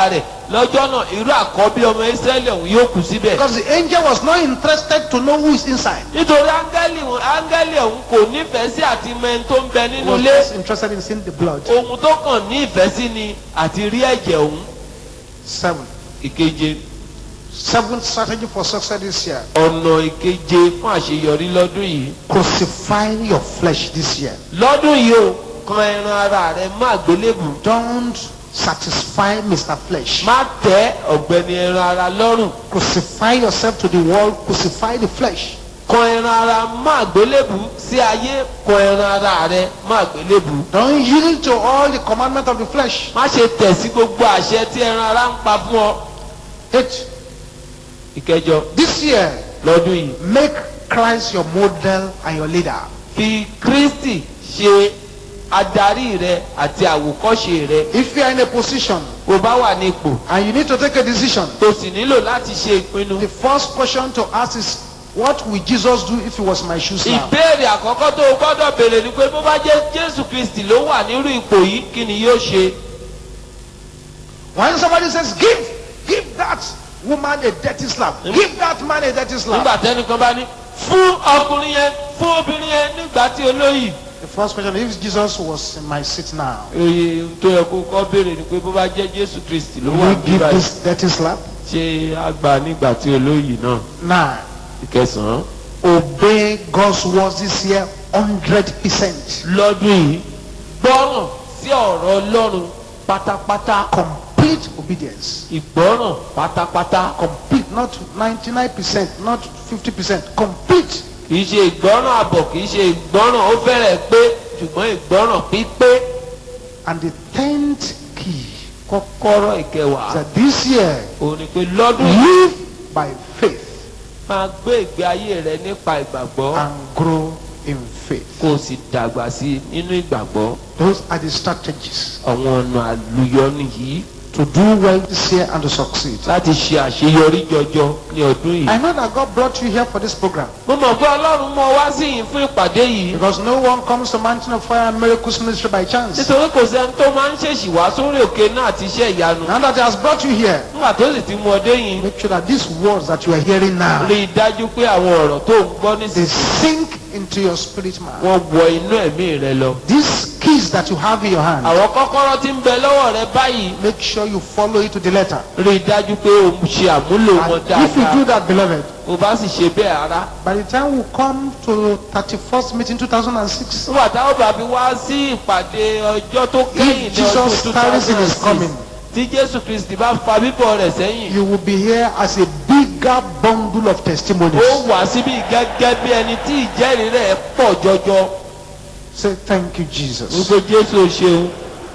lọ́jọ́ náà irú àkọ́bí ọmọ israẹli ọ̀hún yóò kú síbẹ̀. Because the angel was not interested to know who is inside. nítorí áńgẹ́lì wọn- áńgẹ́lì ọ̀hún kò nífẹ̀ẹ́ sí àti mẹ́ni tó ń bẹ He nínú was ilé just interested in seeing the blood. ohun tó kàn ní ìfẹ́ sí ni àti rí ẹ̀jẹ̀ ọ̀hún. Seven. ìkeje Seventh strategy for success this year. ọ̀nà ìkeje fún àṣeyọrí lọ́dún yìí. Crucify your flesh this year. lọ́dún yìí o kan ẹran ara rẹ má gbélébù Don't satisfy Mr. Flesh. má tẹ́ ọ̀gbẹ́ni ẹran ara lọ́rùn Crucify yourself to the world. Crucify the flesh. kan ẹran ara má gbélébù sí ayé kan ẹran ara rẹ má gbélébù. Don't yield to all the commandments of the flesh. má ṣe tẹ̀ sí gbogbo àṣẹ tí ẹran ara ń pa fún ọ. Eight. ìkẹjọ This year, lọ́dún yìí make Christ your model and your leader. fi kristi ṣe adarí rẹ àti àwòkọ́ṣe rẹ If you are in a position bó bá wà ní ipò and you need to take a decision, tó sì nílò láti ṣe ìpinnu. the first question to ask is, what will Jesus do if he was my shoe now? ìbéèrè àkọ́kọ́ tó o gbọ́dọ̀ béèrè ni pé bó bá jẹ́ jésù kristi ló wà nírú ipò yìí kí ni yóò ṣe. When somebody says, give, give that woman a dirty slap, give that man a dirty slap. nígbà tẹ́nìkan bá ní fún ọkùnrin yẹn fún obìnrin yẹn nígbà tí olóyè. The first question, if Jesus was in my seat now, oye tó yẹ kó kọ́ béèrè ni pé bó bá jẹ́ jésù kristi ló will wà you give nígbà yìí this dirty slap? ṣé àgbà nígbà tí olóyè náà. Nine. ìkẹsàn-án Obey God's words this year 100%. lọ́dún yìí gbọ́ràn sí ọ̀rọ̀ ọlọ́run pátápátá Complete obedience. ìgbọ́ràn pátápátá Complete, not 99%, not 50%. Complete. kìí ṣe ìgbọ́ràn àbọ̀ kìí ṣe ìgbọ́ràn ó fẹ́rẹ̀ pé ṣùgbọ́n ìgbọ́ràn pípé And the tenth key kọ́kọ́rọ́ ìkẹwàá is that this year, òun ni pé lọ́dún yìí live by faith máa gbé ìgbé ayé rẹ nípa ìgbàgbọ́ and grow in faith. kó o sì dàgbà sí i nínú ìgbàgbọ́ Those are the strategies àwọn ọ̀nà àlùyọ nìyí to do well this year and to succeed. láti ṣe àṣeyọrí jọjọ ní ọdún yìí. I know that God brought you here for this program mo mọ̀ pé ọlọ́run mọ wá sí yìí fún ìpàdé yìí because no one comes to Mountain of Fire and Miracles Ministry by chance. nítorí kò sẹ́ni tó máa ń ṣèṣì wá sórí òkè náà àti iṣẹ́ ìyanu. Now that He has brought you here, nígbà tó sì ti mú ọdẹ yìí make sure that these words that you are hearing now, rí i dájú pé àwọn ọ̀rọ̀ tó ń gbọ́ they nísinsìnyí sink into your spirit man. wọ́n wọ inú ẹ̀mí rẹ lọ. These keys that you have in your hand, àwọn kọ́kọ́rọ́ tí ń bẹ lọ́wọ́ rẹ báyìí make sure you follow it to the letter. rí i dájú pé o ṣe àmúlò wọn And if you do dáadáa. that, beloved, o bá sì ṣe bẹ́ẹ̀ ara. by the time we come to 31st meeting 2006, nígbà táwọn bàbí wá sí ìpàdé ọjọ́ tó kẹ́yìn ní Jesus ọdún two tarries in thousand his and coming. six tí jésù kristi bá fa bíbọ̀ rẹ̀ sẹ́yìn. you will be here as a bigger bundle of testimonies. ó wà síbí gẹ́gẹ́ bí ẹni tí ìjẹ́rìí rẹ̀ pọ̀ jọjọ. Say thank you, Jesus. gbogbo jésù ò ṣeun.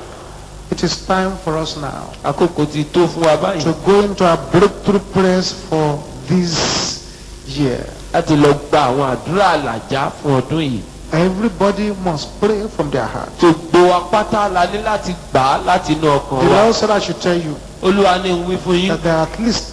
It is time for us now àkókò ti tó fún wa báyìí. to go into our breakthrough prayers for this year. láti lọ gba àwọn àdúrà àlàjá fún ọdún yìí. Everybody must pray from their heart. gbogbo apáta la ní láti gbà á láti inú ọkàn The wa. Lord said I should tell you olúwa ní ń wí fún yín. that there are at least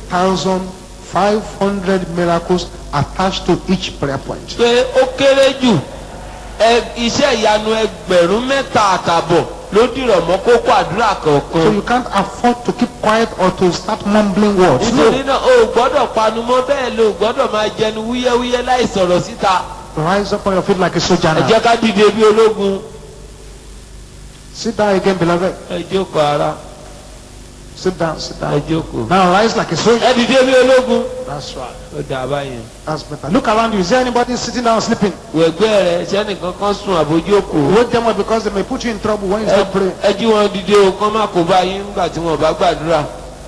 3,500 miracles attached to each prayer point. pé ó kéré jù ẹ- iṣẹ́ ìyanu ẹgbẹ̀rún mẹ́ta àtàbọ̀ ló dìrọ̀ mọ́ kókó àdúrà So kọ̀ọ̀kan. you can't afford to keep quiet or to start mumbling words. nítorí No. náà o ò gbọ́dọ̀ panu mọ́ bẹ́ẹ̀ ló gbọ́dọ̀ máa jẹnu wúyẹ́wúyẹ́ láì sọ̀rọ̀ síta. Rise up on your feet like a soldier ẹ now. jẹ́ ká dìde bí ológun. Sit down again, beloved. ẹ jókòó ara Sit down, sit ẹ down. jókòó. Now rise like a soldier. ẹ dìde bí ológun. That's right. ó dà báyìí. That's better. Look around you. Is there anybody sitting down sleeping? wẹ̀gbẹ́ rẹ̀ sẹ́nìkan kan sùn àbójókòó. Wake them up because they may put you in trouble when you ẹ start praying. ẹ jí wọn dìde o kán má kó bá yín nígbà tí wọn bá gbàdúrà.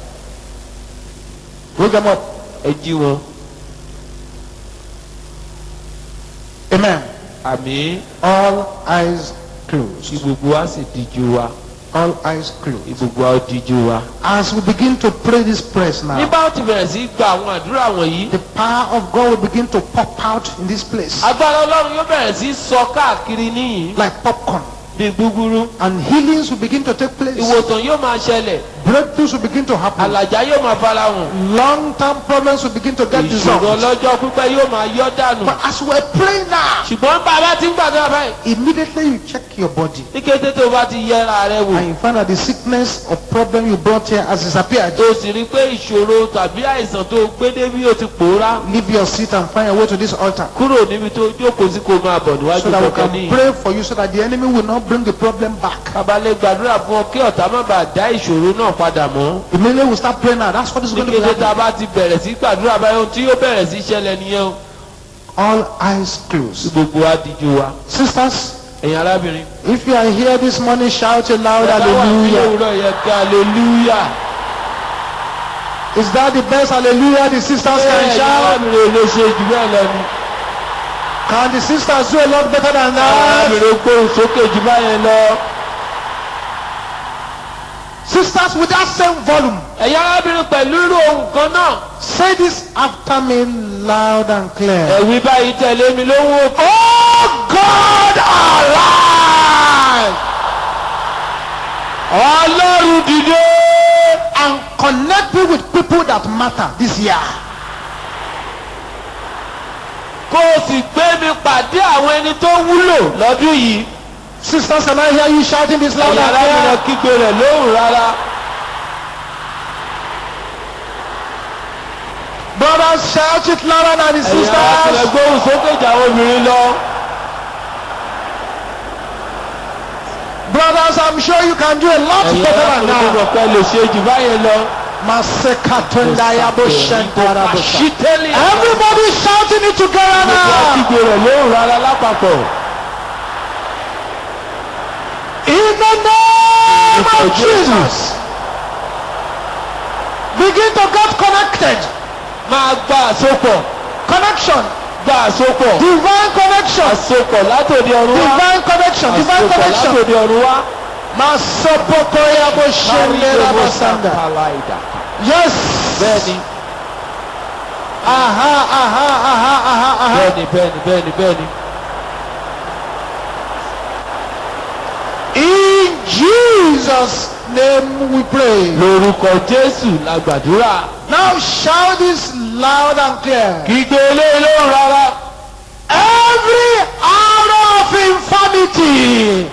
Wake them up. ẹ jí wọn. Amen. àmì All eyes kí closed. gbogbo wa sì díjú wa. All eyes kí closed. gbogbo wa ó díjú wa. As we begin to pray these prayers ní now, bá ó ti bẹ̀rẹ̀ sí gba àwọn àdúrà wọ̀nyí. the power of God will begin to pop out in this place agbára ọlọ́run yóò bẹ̀rẹ̀ sí sọ káàkiri níyìn like popcorn. bí gbúgbúrú. And healings will begin to take place. ìwòsàn yóò máa ṣẹlẹ̀. Breakthroughs will begin to happen. àlàjá yóò máa fara hàn Long-term problems will begin to get ìṣòro dissolved. ọlọ́jọ́ pípẹ́ yóò máa yọ́ dànù But as we're praying now, ṣùgbọ́n bàbá ti ń gbàdúrà báyìí immediately you check your body ní kété tó bá ti yẹra rẹ wò and you find that the sickness or problem you brought here has disappeared. o sì rí i pé ìṣòro tàbí àìsàn tó gbé débi ó ti pòórá Leave your seat and find your way to this altar kúrò níbi tó jókòó sí kó máa bọ̀ níwájú so that we kọ̀ọ̀kan can ní. pray for you so that the enemy will not bring the problem back. kábàlẹ̀ gbàdúrà fún ọ kí ọ̀tá má bàa dá ìṣòro náà padà mọ́. Immediately we start praying now. That's what is ní going to be kété tá a happening. bá ti bẹ̀rẹ̀ sí gbàdúrà báyọ̀ tí yóò bẹ̀rẹ̀ sí ṣẹlẹ̀ nìyẹn o. All eyes tí closed. gbogbo wa díjú wa. Sisters, ẹ̀yin arábìnrin. if you are here this morning, shout a loud ẹ bá wà ní hallelujah. òwúrọ̀ yẹn kí hallelujah. Is that the best hallelujah the sisters can ẹ̀yin shout? arábìnrin ò lè ṣe jù bẹ́ẹ̀ lọ ni. Can the sisters do a lot better than àwọn that? arábìnrin gbóhùn sókè jù báyẹn lọ. Sisters with that same volume, ẹ̀yin arábìnrin pẹ̀lú irú ohun kan náà. say this after me loud and clear. ẹ̀wí báyìí tẹ̀lé mi lówó. Oh God alive! ọlọ́run dìde. And connect me with people that matter this year. kó o sì gbé mi pàdé àwọn ẹni tó wúlò lọ́dún yìí. Sisters, can I hear you shouting this loud ẹ̀yin and arábìnrin clear? kígbe rẹ̀ lóhùn rárá. Brothers, shout it louder than the ẹ̀yin arábìnrin sisters. gbóhùn sókè jà àwọn obìnrin lọ. Brothers, I'm sure you can do a lot ẹ̀yin better than arábìnrin that. gbọ́dọ̀ pẹ́ lè ṣe jù báyẹn lọ. Masekatundayaboshentarabosha. ṣítẹ́lì. Everybody shouting it together gbogbo now. kígbe rẹ̀ lóhùn rárá lápapọ̀. In the name of Jesus. Begin to get connected. máa gba àsopọ̀ Connection. gba àsopọ̀. Divine connection. àsopọ̀ látòdì ọ̀run wá. Divine connection. Divine àsopọ̀ connection. látòdì ọ̀run wá. Masopokoyaboshenderabasanda. Yes. bẹ́ẹ̀ni Aha, aha, aha, aha, aha. bẹ́ẹ̀ni bẹ́ẹ̀ni bẹ́ẹ̀ni bẹ́ẹ̀ni. In Jesus' name we pray. lórúkọ jésù la gbàdúrà. Now shout this loud and clear. kígbe eléyìí lóhùn rárá. Every arrow of infirmity,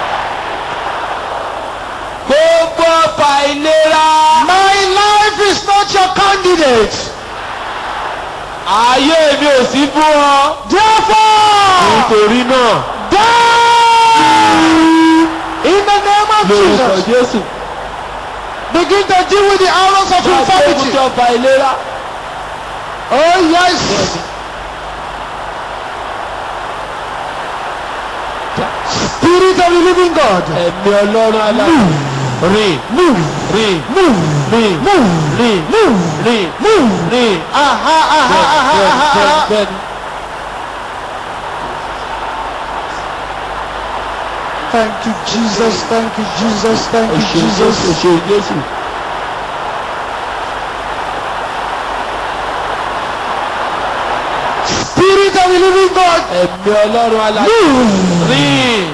gbogbo ọfà ìlera. my life is not your candidate. ayé mi ò sí fún ọ. Therefore, nítorí náà die in the name of lórúkọ Jesus. jésù. Begin to deal with the arrows of máa gbógun infirmity. tí ọfà ìlera. Oh yes. Spirit of the living God. ẹ̀mí ọlọ́run aláàbò. rìn Move, rìn move, rìn move, rìn move, rìn move. rìn. Aha, aha, aha, bẹ́ẹ̀ni aha, bẹ́ẹ̀ni aha. bẹ́ẹ̀ni. Thank you, Jesus. Thank you, Jesus. Thank you, òṣèlú Jesus. òṣèlú jésù. Spirit of the living God. ẹ̀mí ọlọ́run aláàbò. Move. rìn.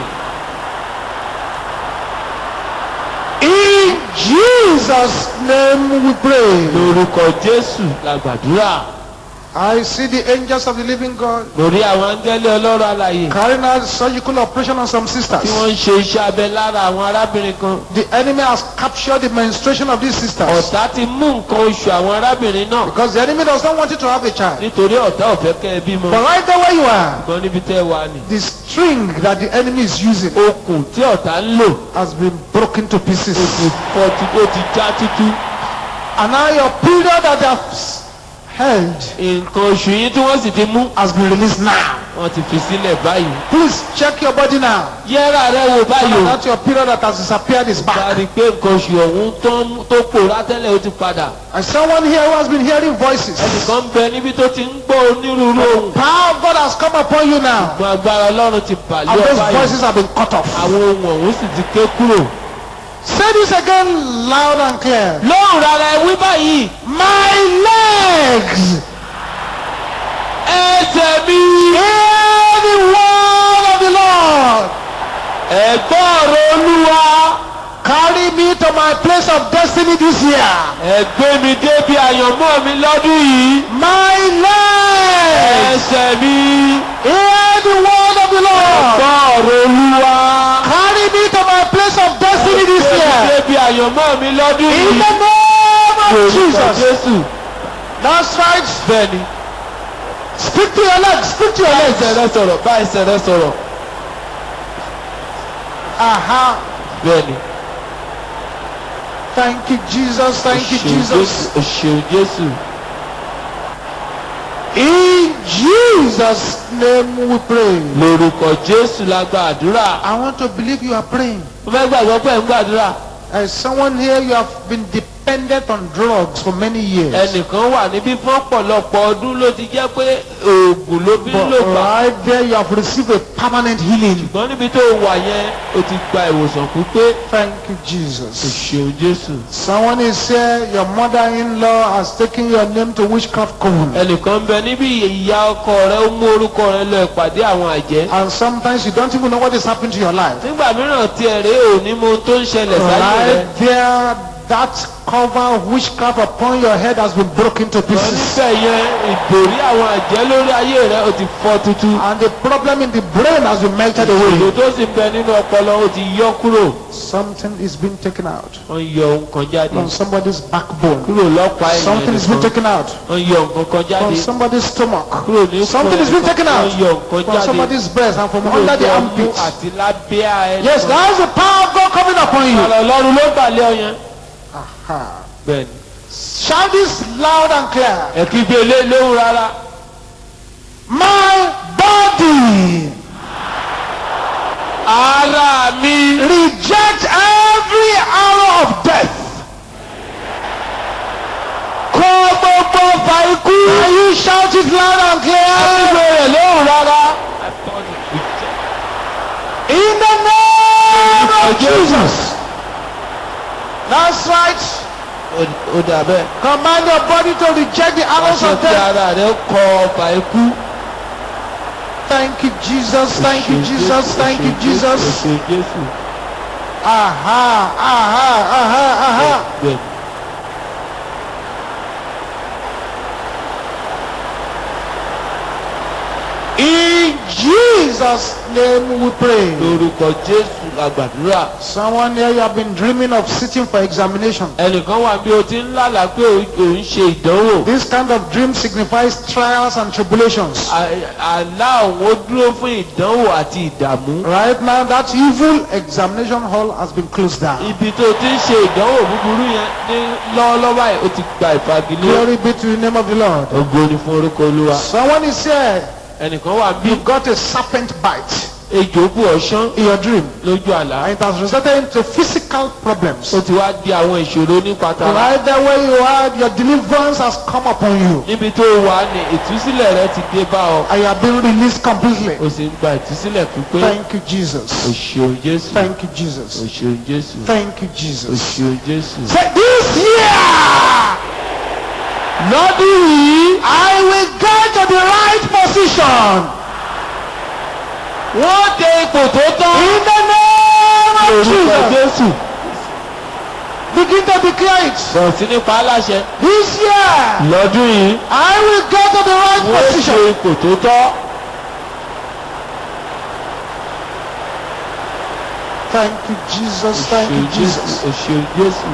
In Jesus' name we pray. lórúkọ jésù la gbàdúrà. I see the angels of the living God lórí àwọn áńgẹ́lì ọlọ́run alàyè. carrying out surgical operation on some sisters. tí wọ́n ń ṣe iṣẹ́ abẹ lára àwọn arábìnrin kan. The enemy has captured the menstruation of these sisters ọ̀tá ti mú nǹkan oṣù àwọn arábìnrin náà. because the enemy does not want you to have a child. nítorí ọ̀tá ò fẹ́ kẹ́ ẹ bímọ. But right there where you are, ṣùgbọ́n níbi tẹ́ ẹ wà ní. the string that the enemy is using okùn tí ọ̀tá ń lò. has been broken to pieces. ó ti fọ́ ti ó ti já tútú. And now your period that they have s- held nǹkan oṣù yín tí wọ́n sì ti mú. has been released now. wọ́n ti fi sílẹ̀ báyìí. Please check your body now. yẹ́rà rẹ wò báyìí o. That your period that has disappeared is bá a back. rí i pé nǹkan oṣù ọ̀hún tó ń- tó pòórá tẹ́lẹ̀ ó ti padà. And someone here who has been hearing voices. ẹnìkan ń bẹ níbi tó ti ń gbọ́ onírúurú ohun. Power of God has come upon you now. àwọn agbára ọlọ́run ti bàlẹ́ And those ọba yìí. voices have been cut off. àwọn ohun ọ̀hún sì ti ké kúrò. Say this again loud and clear. lóhùn rárá ẹ wí báyìí. My legs ẹsẹ̀ mi. hear the word of the Lord. ẹ̀gbọ́n ọ̀rọ̀ olúwa. Carry me to my place of destiny this year. ẹ gbé mi débi àyànmọ́ mi lọ́dún yìí. My legs. ẹsẹ̀ mi. Hear the word of the Lord. gbọ́ ọ̀rọ̀ olúwa. Carry me to my place of destiny this gbé mi year. débi àyànmọ́ mi lọ́dún In yìí. the name of Orúkọ Jesus. jésù. That's right. bẹ́ẹ̀ni. Speak to your legs. Speak to your bá ẹsẹ̀ legs. rẹ sọ̀rọ̀ bá ẹsẹ̀ rẹ sọ̀rọ̀. Aha. bẹ́ẹ̀ni. Thank you, Jesus. Thank you, o ṣeun Jesus. Jésù, o ṣeun jésù. In Jesus' name we pray. lórúkọ jésù la gba àdúrà. I want to believe you are praying. mo fẹ́ gbàgbọ́ pé ẹ̀ ń gbàdúrà. As someone here, you have been dependent on drugs for many years. ẹnìkan wà níbí fún ọ̀pọ̀lọpọ̀ ọdún ló ti jẹ́ pé oògùn ló fi ń lò But gbà. right there, you have received a permanent healing. ṣùgbọ́n níbi tó wà yẹn o ti gba ìwòsàn pípé. Thank you, o Jesus. ṣeun jésù. Someone is here, your mother-in-law has taken your name to witchcraft coven. ẹnìkan ń bẹ níbi ìyá ọkọ rẹ ó mú orúkọ rẹ lọ ìpàdé àwọn àjẹ́. And sometimes you don't even know what is happening to your life. nígbà mìíràn tiẹ̀ rèé ò ní mọ ohun tó ń ṣẹlẹ̀ sáyé rẹ. Right there, that cover of witchcraft upon your head has been broken to lọ pieces. níbẹ̀ yẹn ìbòrí àwọn àjẹ́ lórí ayé rẹ ó ti fọ́ tútú. And the problem in the brain has been melted ìṣòro away. tó sì ń bẹ nínú ọpọlọ ó ti yọ kúrò. Something is being taken out wọ́n yọ ohun kan jáde. from somebody's backbone. kúrò lọ́pàá ẹ̀yìn Something is being ẹnìkan. taken out wọ́n yọ nǹkan kan from jáde. somebody's stomach. kúrò ní Something fún is being ẹnìkan. taken out wọ́n yọ nǹkan from jáde. somebody's breast and from kúrò under the ní ọmú armpit. àti lábẹ́ ẹni. Yes, that's the power of God coming upon you. ọ̀rọ̀ ọlọ́run ló gbàlẹ́ ọ yẹn. Aha. bẹ́ẹ̀ni. Shout this loud and clear. ẹ kí gbé lé lóhùn rárá. My body ara mi. reject every arrow of death. kọ́ gbogbo fa ikú. Can you shout it loud and clear? gbé rẹ̀ lóhùn rárá. In the name of Of Jesus. Jesus. That's right. ó dà bẹ́ẹ̀. Command your body to reject the arrows aṣọ of tí death. ara rẹ̀ kọ́ fa ikú. Thank you, Jesus. Thank you, Jesus. Thank you, Jesus. Èso Jésù. Aha, aha, aha, aha. bẹ́ẹ̀ni. In Jesus' name we pray. lórúkọ jésù àgbàdúrà. Someone here, you have been dreaming of sitting for examination. ẹnìkan wà bí o ti ń lálàá pé o ò ń ṣe ìdánwò. This kind of dream signifies trials and tribulations. À- àlá òun ó dúró fún ìdánwò àti ìdààmú. Right now, that evil examination hall has been closed down. ibi tó ti ń ṣe ìdánwò búburú yẹn ní lọ́wọ́lọ́wọ́ báyìí ó ti gba ìfagilé. Glory be to the name of the Lord. ògo ni fún orúkọ olúwa. Someone is here, ẹnìkan wà bí you got a serpent bite ejò bù ọ̀ṣán in your dream, lójú àlá. and it has resulted into physical problems. ó ti wá di àwọn ìṣòro nípa tara. Right there where you are, your deliverance has come upon you, níbi tó wà ní ìtúsílẹ̀ rẹ ti dé bá ọ. and you have been released completely. o sì ń gba ìtúsílẹ̀ pípé. Thank you, o Jesus. ṣeun jésù. Thank you, o Jesus. ṣeun jésù. Thank you, o Jesus. ṣeun jésù. Say this year, lọ́dún yìí I will get to the right position wọ́n dé ipò tó tán. in the name of lórúkọ Jesus. jésù. Begin to declare it. bọ̀ sí nípa aláṣẹ. This year, lọ́dún yìí I will get to the right wọ́n dé position. ipò tó tọ́. Thank you, Jesus. o Thank you, ṣeun jésù. Jesus. o ṣeun jésù.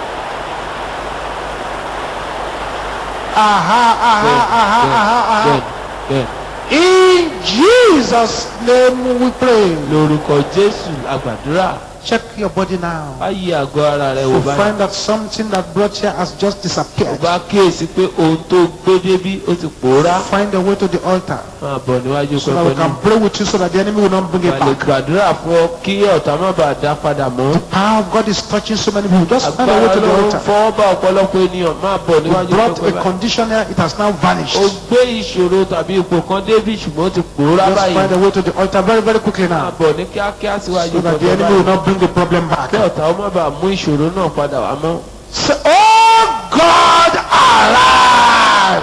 Aha, aha, aha, aha, aha. bẹ́ẹ̀ bẹ́ẹ̀ In Jesus' name we pray. lórúkọ jésù àgbàdúrà. Check your body now. báyìí àgọ́ ara rẹ wò You báyìí. find that something that brought here has just o disappeared. bá kíyèsí pé ohun tó gbé débí ó ti pòórá. Find a way to the altar máa bọ̀ níwájú so that we pẹpẹ can náà. pray with you so that the enemy will not bring it wà lè back. gbàdúrà fún ọ kí ọ̀tá má bàa dá padà mọ́. Power of God is touching so many people. Just find a way agbára to the ló ń altar. fọwọ́ bá ọ̀pọ̀lọpọ̀ ènìyàn máa bọ̀ We níwájú brought pẹpẹ a báyìí. condition here, it has now vanished. o gbé ìṣòro tàbí ipò kan débí ṣùgbọ́n ó ti pòórá Just find báyìí. a way to the altar very, very quickly máa now. bọ̀ ní kíákíá síwájú So that the pẹpẹ enemy will báyìí. not bring the problem back. kí ọ̀tá ó má bàa mú ìṣòro náà padà wá mọ́. Say, oh God, arise.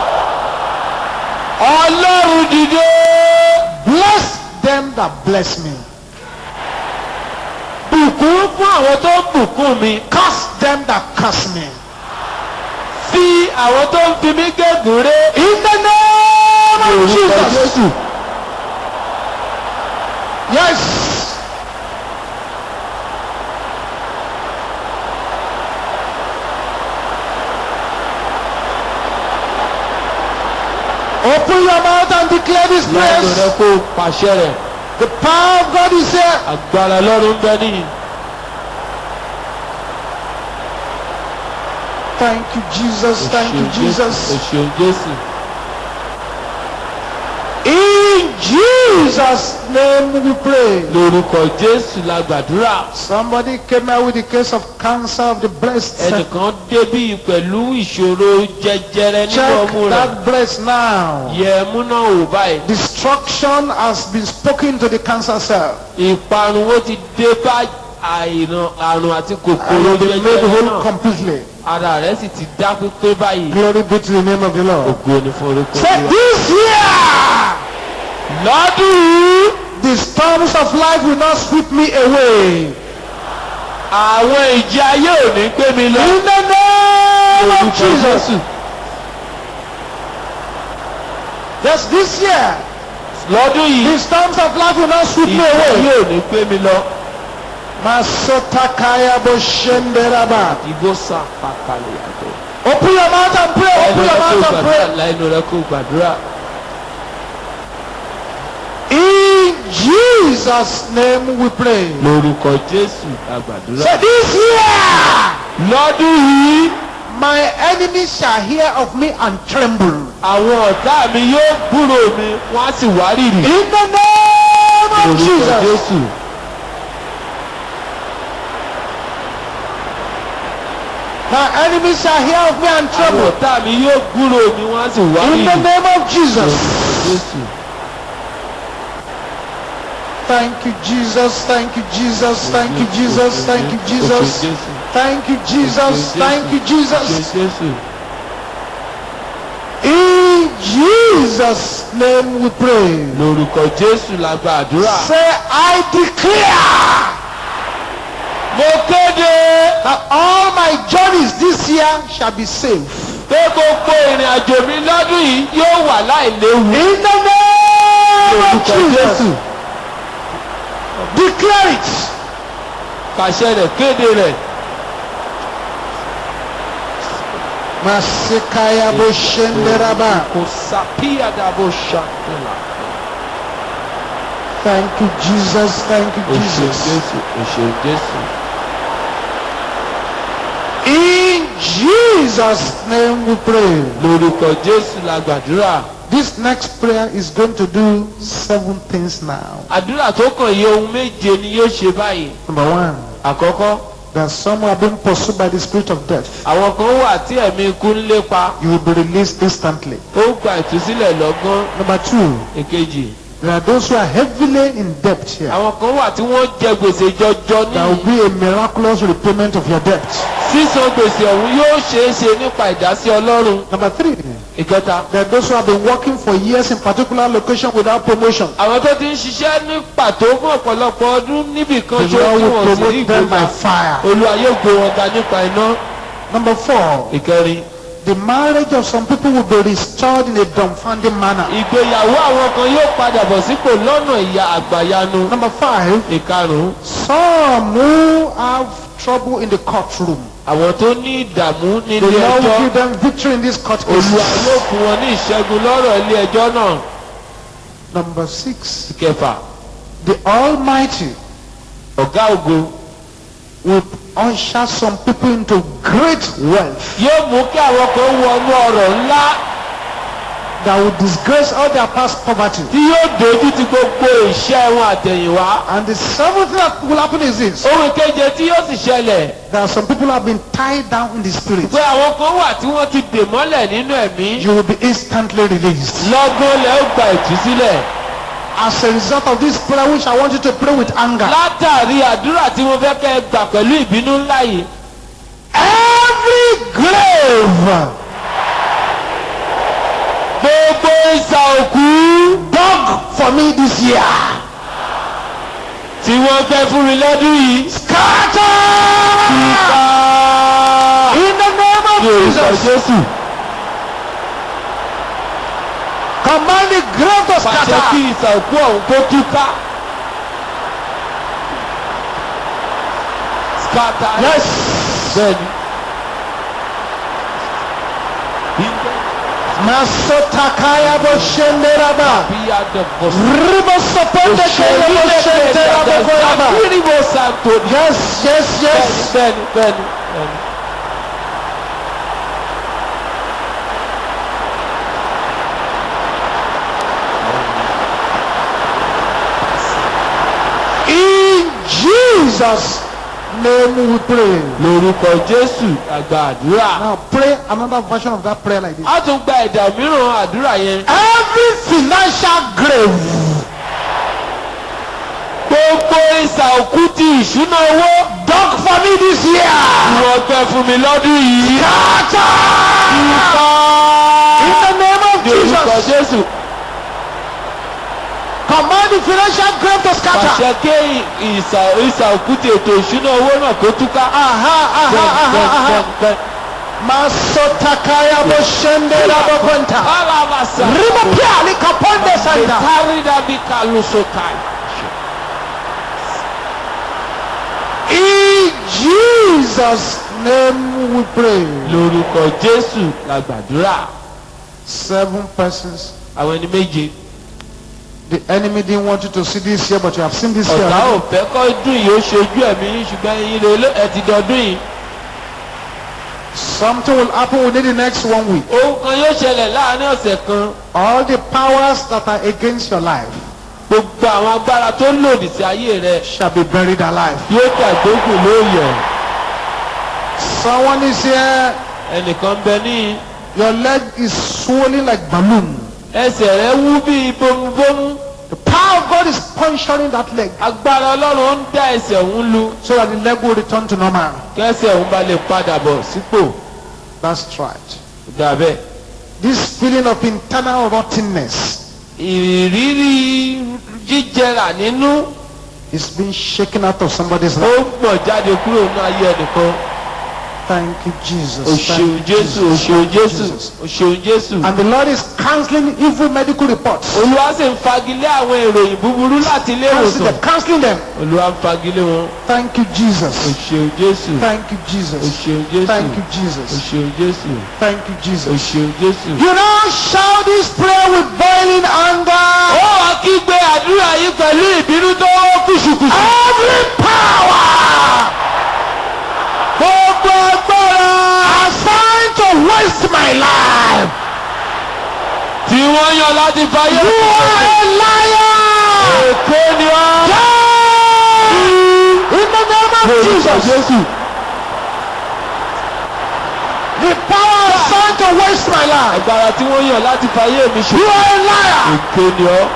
ọlọ́run dìde. Bless them that bless me. bùkún bùkún fún àwọn tó ń bùkún mi Curse them that curse me. fi àwọn tó ń fi mí gégùn ré In the name of orúkọ Jesus. jésù Yes. Open your mouth and declare this lẹ́nu rẹ praise. kó pàṣẹ rẹ̀ The power of God is here. agbára lọ́run bẹ níyì. Thank you, Jesus. Thank you, Jesus. òṣèlú jésù In Jesus' name we pray. lórúkọ jésù la gbàdúrà Somebody came out with the case of cancer of the breast. ẹnìkan débí pẹ̀lú ìṣòro jẹjẹrẹ nínú Check ọmú rẹ̀ that breast now. yẹ ẹmú náà wò báyìí Destruction has been spoken to the cancer cell. ìparun ó ti dé bá àìràn àrùn àti And kòkòrò will be made jẹjẹrẹ whole náà completely. ara rẹ̀ sì ti dá pípé báyìí Glory be to the name of the Lord. ògo ni fún orúkọ Say Olúwa. this year, lọ́dún yìí the storms of life will not sweep me away. àwọn ìjì ayé ò ní gbé mi lọ In the name of orúkọ Jesus. jésù Yes, this year, lọ́dún yìí the storms of life will not sweep me ìjì ayé away. ò ní gbé mi lọ. Masotakaya boshenderaba. ìbò sá pàkàlẹ̀ àtọ̀. Open your mouth and pray. ẹnu Open rẹ your kó mouth and gbàdúrà pray. lẹ́nu rẹ kó gbàdúrà. In Jesus' name we pray. lórúkọ jésù àgbàdúrà. Say this year, lọ́dún yìí my enemies shall hear of me and tremble. àwọn ọ̀tá mi yóò gbúrò mi wọ́n á sì wárìrì. In the name of lórúkọ Jesus. jésù. My enemies shall hear of me and àwọn tremble. ọ̀tá mi yóò gbúrò mi wọ́n á sì In the wárìrì. name of Jesus. lórúkọ jésù. Thank you, Jesus. Thank you, Jesus. Thank you, Jesus. Thank you, Jesus. Thank you, Jesus. Thank you, Jesus. jésù. In Jesus' name we pray. lórúkọ jésù la gbàdúrà. Say, I declare mo kéde that all my journeys this year shall be safe. pé gbogbo ìrìn àjò mi lọ́dún yìí yóò wà láìléwu. In the name of lórúkọ Jesus. jésù. Declare it. pàṣẹ rẹ̀ kéde rẹ̀. Masekaya boshenderaba. kò sàpíyà dàbò ṣàkóla. Thank you, Jesus. Thank you, o ṣeun Jesus. jésù o ṣeun jésù. In Jesus' name we pray. lórúkọ jésù la gbàdúrà. This next prayer is going to do seven things now. àdúrà tó kàn yí ohun méje ni yóò ṣe báyìí. Number one, àkọ́kọ́ that some who are being pursued by the spirit of death. àwọn kan wà tí ẹ̀mí ikú ń lépa. You will be released instantly. ó gba ìtúsílẹ̀ lọ́gán. Number two, èkejì. there are those who are heavily in debt here. àwọn kan wà tí wọ́n jẹ gbèsè jọjọ There will ní. be a miraculous repayment of your debt. sísan gbèsè ọ̀hún yóò ṣeé ṣe nípa ìdásí ọlọ́run. Number three, ìkẹta. there are those who have been working for years in particular location without promotion. àwọn tó ti ń ṣiṣẹ́ ní pàtó fún ọ̀pọ̀lọpọ̀ ọdún níbì kan The ṣó Lord tí will wọ́n sì rí promote them by ìgbéga. fire. olúwa yóò gbé wọn ga nípa iná. Number four, ìkẹrin. the marriage of some people will be restored in a dumbfounding manner. ìgbéyàwó àwọn kan yóò padà bọ̀ sípò lọ́nà ìyá àgbàyanu. Number five, ìkarùn-ún. some who have trouble in the courtroom. àwọn tó ní ìdààmú The nílé Lord will ẹjọ́. give them victory in this court olúwa case. yóò fún wọn ní ìṣẹ́gun lọ́rọ̀ ilé ẹjọ́ náà. Number six, ìkẹfà. the Almighty ọ̀gá ògo. will usher some people into great wealth yóò mú kí àwọn kan wọnú ọ̀rọ̀ ńlá that will disgrace all their past poverty. tí yóò dojú ti gbogbo ìṣẹ́ wọn àtẹ̀yìnwá. And the seventh thing that will happen is this. ohun keje tí yóò sì ṣẹlẹ̀ There are some people who have been tied down in the spirit. pé àwọn kan wà tí wọ́n ti dè mọ́lẹ̀ nínú ẹ̀mí You will be instantly released. lọ́gán lẹ́ ó gba ìtúsílẹ̀ As a result of this prayer, which I want you to pray with anger. látàrí àdúrà tí mo fẹ́ kẹ́ ẹ gbà pẹ̀lú ìbínú ńlá yìí Every grave gbogbo ìsà òkú dug for me this year. tí tí wọ́n fẹ́ fún mi lọ́dún yìí. Scatter! In the name of ní orúkọ Jesus. jésù Command the grave to pàṣẹ kí scatter. ìsà òkú ọ̀hún kó túká. scatter. Yes. bẹ́ẹ̀ni. Masotakaya boshenderaba. bí a dẹ̀ bọ̀ sí. Ribosoponde kaya boshenderaba koraba. Kiribo santo. Yes, yes, yes. Bẹ́ẹ̀ni bẹ́ẹ̀ni bẹ́ẹ̀ni. In Jesus' name we pray. Lórúkọ Jésù àgbà àdúrà. Now pray another version of that prayer like this. A tún gba ẹ̀dà mìíràn àdúrà yẹn. Every financial grave Gbogbo ìsà òkú ti ìṣúná owó. dug for me this year. Wọ́n fẹ́ fún mi lọ́dún yìí. Scatter! In the name of Lórúkọ Jesus. Jésù. Command the financial grave to scatter. Pàṣẹ ké ìsà ìsà òkú ti ètò ìṣúná owó náà kó túká. Aha, aha, Bẹ́ẹ̀ni aha, bẹ́ẹ̀ni aha. bẹ́ẹ̀ni bẹ́ẹ̀ni. Masotakaya boshendera bokonta. Alabasa. Rimopia likaponde santa. Betarida bikalusokai. In Jesus' name we pray. Lórúkọ Jésù la gbàdúrà. Seven persons. Àwọn ẹni méje. The enemy didn't want you to see this year, but you have seen this year. Ọ̀tá ò already. fẹ́ kọ́ dùn yìí ó ṣojú ẹ̀mí yín ṣùgbọ́n ẹ̀yin lè lé- ẹ ti dọdún yìí. Something will happen within the next one week. Ohun kan yóò ṣẹlẹ̀ láàárín ọ̀sẹ̀ kan. All the powers that are against your life Gbogbo àwọn agbára tó lòdì sí ayé rẹ shall be buried alive. yóò dàgbógùn lóòyọ̀. Someone is here. Ẹnìkan bẹ ní Your leg is swollen like balloon. ẹsẹ̀ rẹ wú bíi bómúbómú. The power of God is puncturing that leg Agbára Ọlọ́run ń dá ẹsẹ̀ òun lu. so that the leg will return to normal. Kẹ́sẹ̀ òun bá lè padà bọ̀ sípò. That's right. Dàbẹ́. This feeling of internal rottenness Ìrírí jíjẹrà nínú is being shaken out of somebody's ó life. gbọ̀n jáde kúrò nínú ayé ẹnìkan. Thank you, Jesus. O Thank ṣeun you, Jésù, o Jesus. ṣeun Thank you, Jésù, Jesus. o ṣeun Jésù. And the Lord is canceling evil medical reports. Olúwa sì ń fagilé àwọn ìròyìn búburú láti ilé Canceling ìwòsàn. them. Canceling them. Olúwa ń fagilé wọn. Thank you, O Jesus. ṣeun Jésù, Thank you, o Jesus. ṣeun Jésù, Thank you, o Jesus. ṣeun Jésù, Thank you, o Jesus. ṣeun Jésù. You now shout this prayer with boiling anger. Ó wá kígbe àdúrà yìí pẹ̀lú ìbínú tó kùsùkùsù. Every power Gbogbo agbára assigned to waste my life. tí wọ́n yàn láti fayé. You are a liar. Èké ni wọ́n. Die in the name of Jesus. Jésù. The power assigned to waste my life. Agbára tí wọ́n yàn láti fayé mi ṣe. You are a liar. Èké ni ọ́.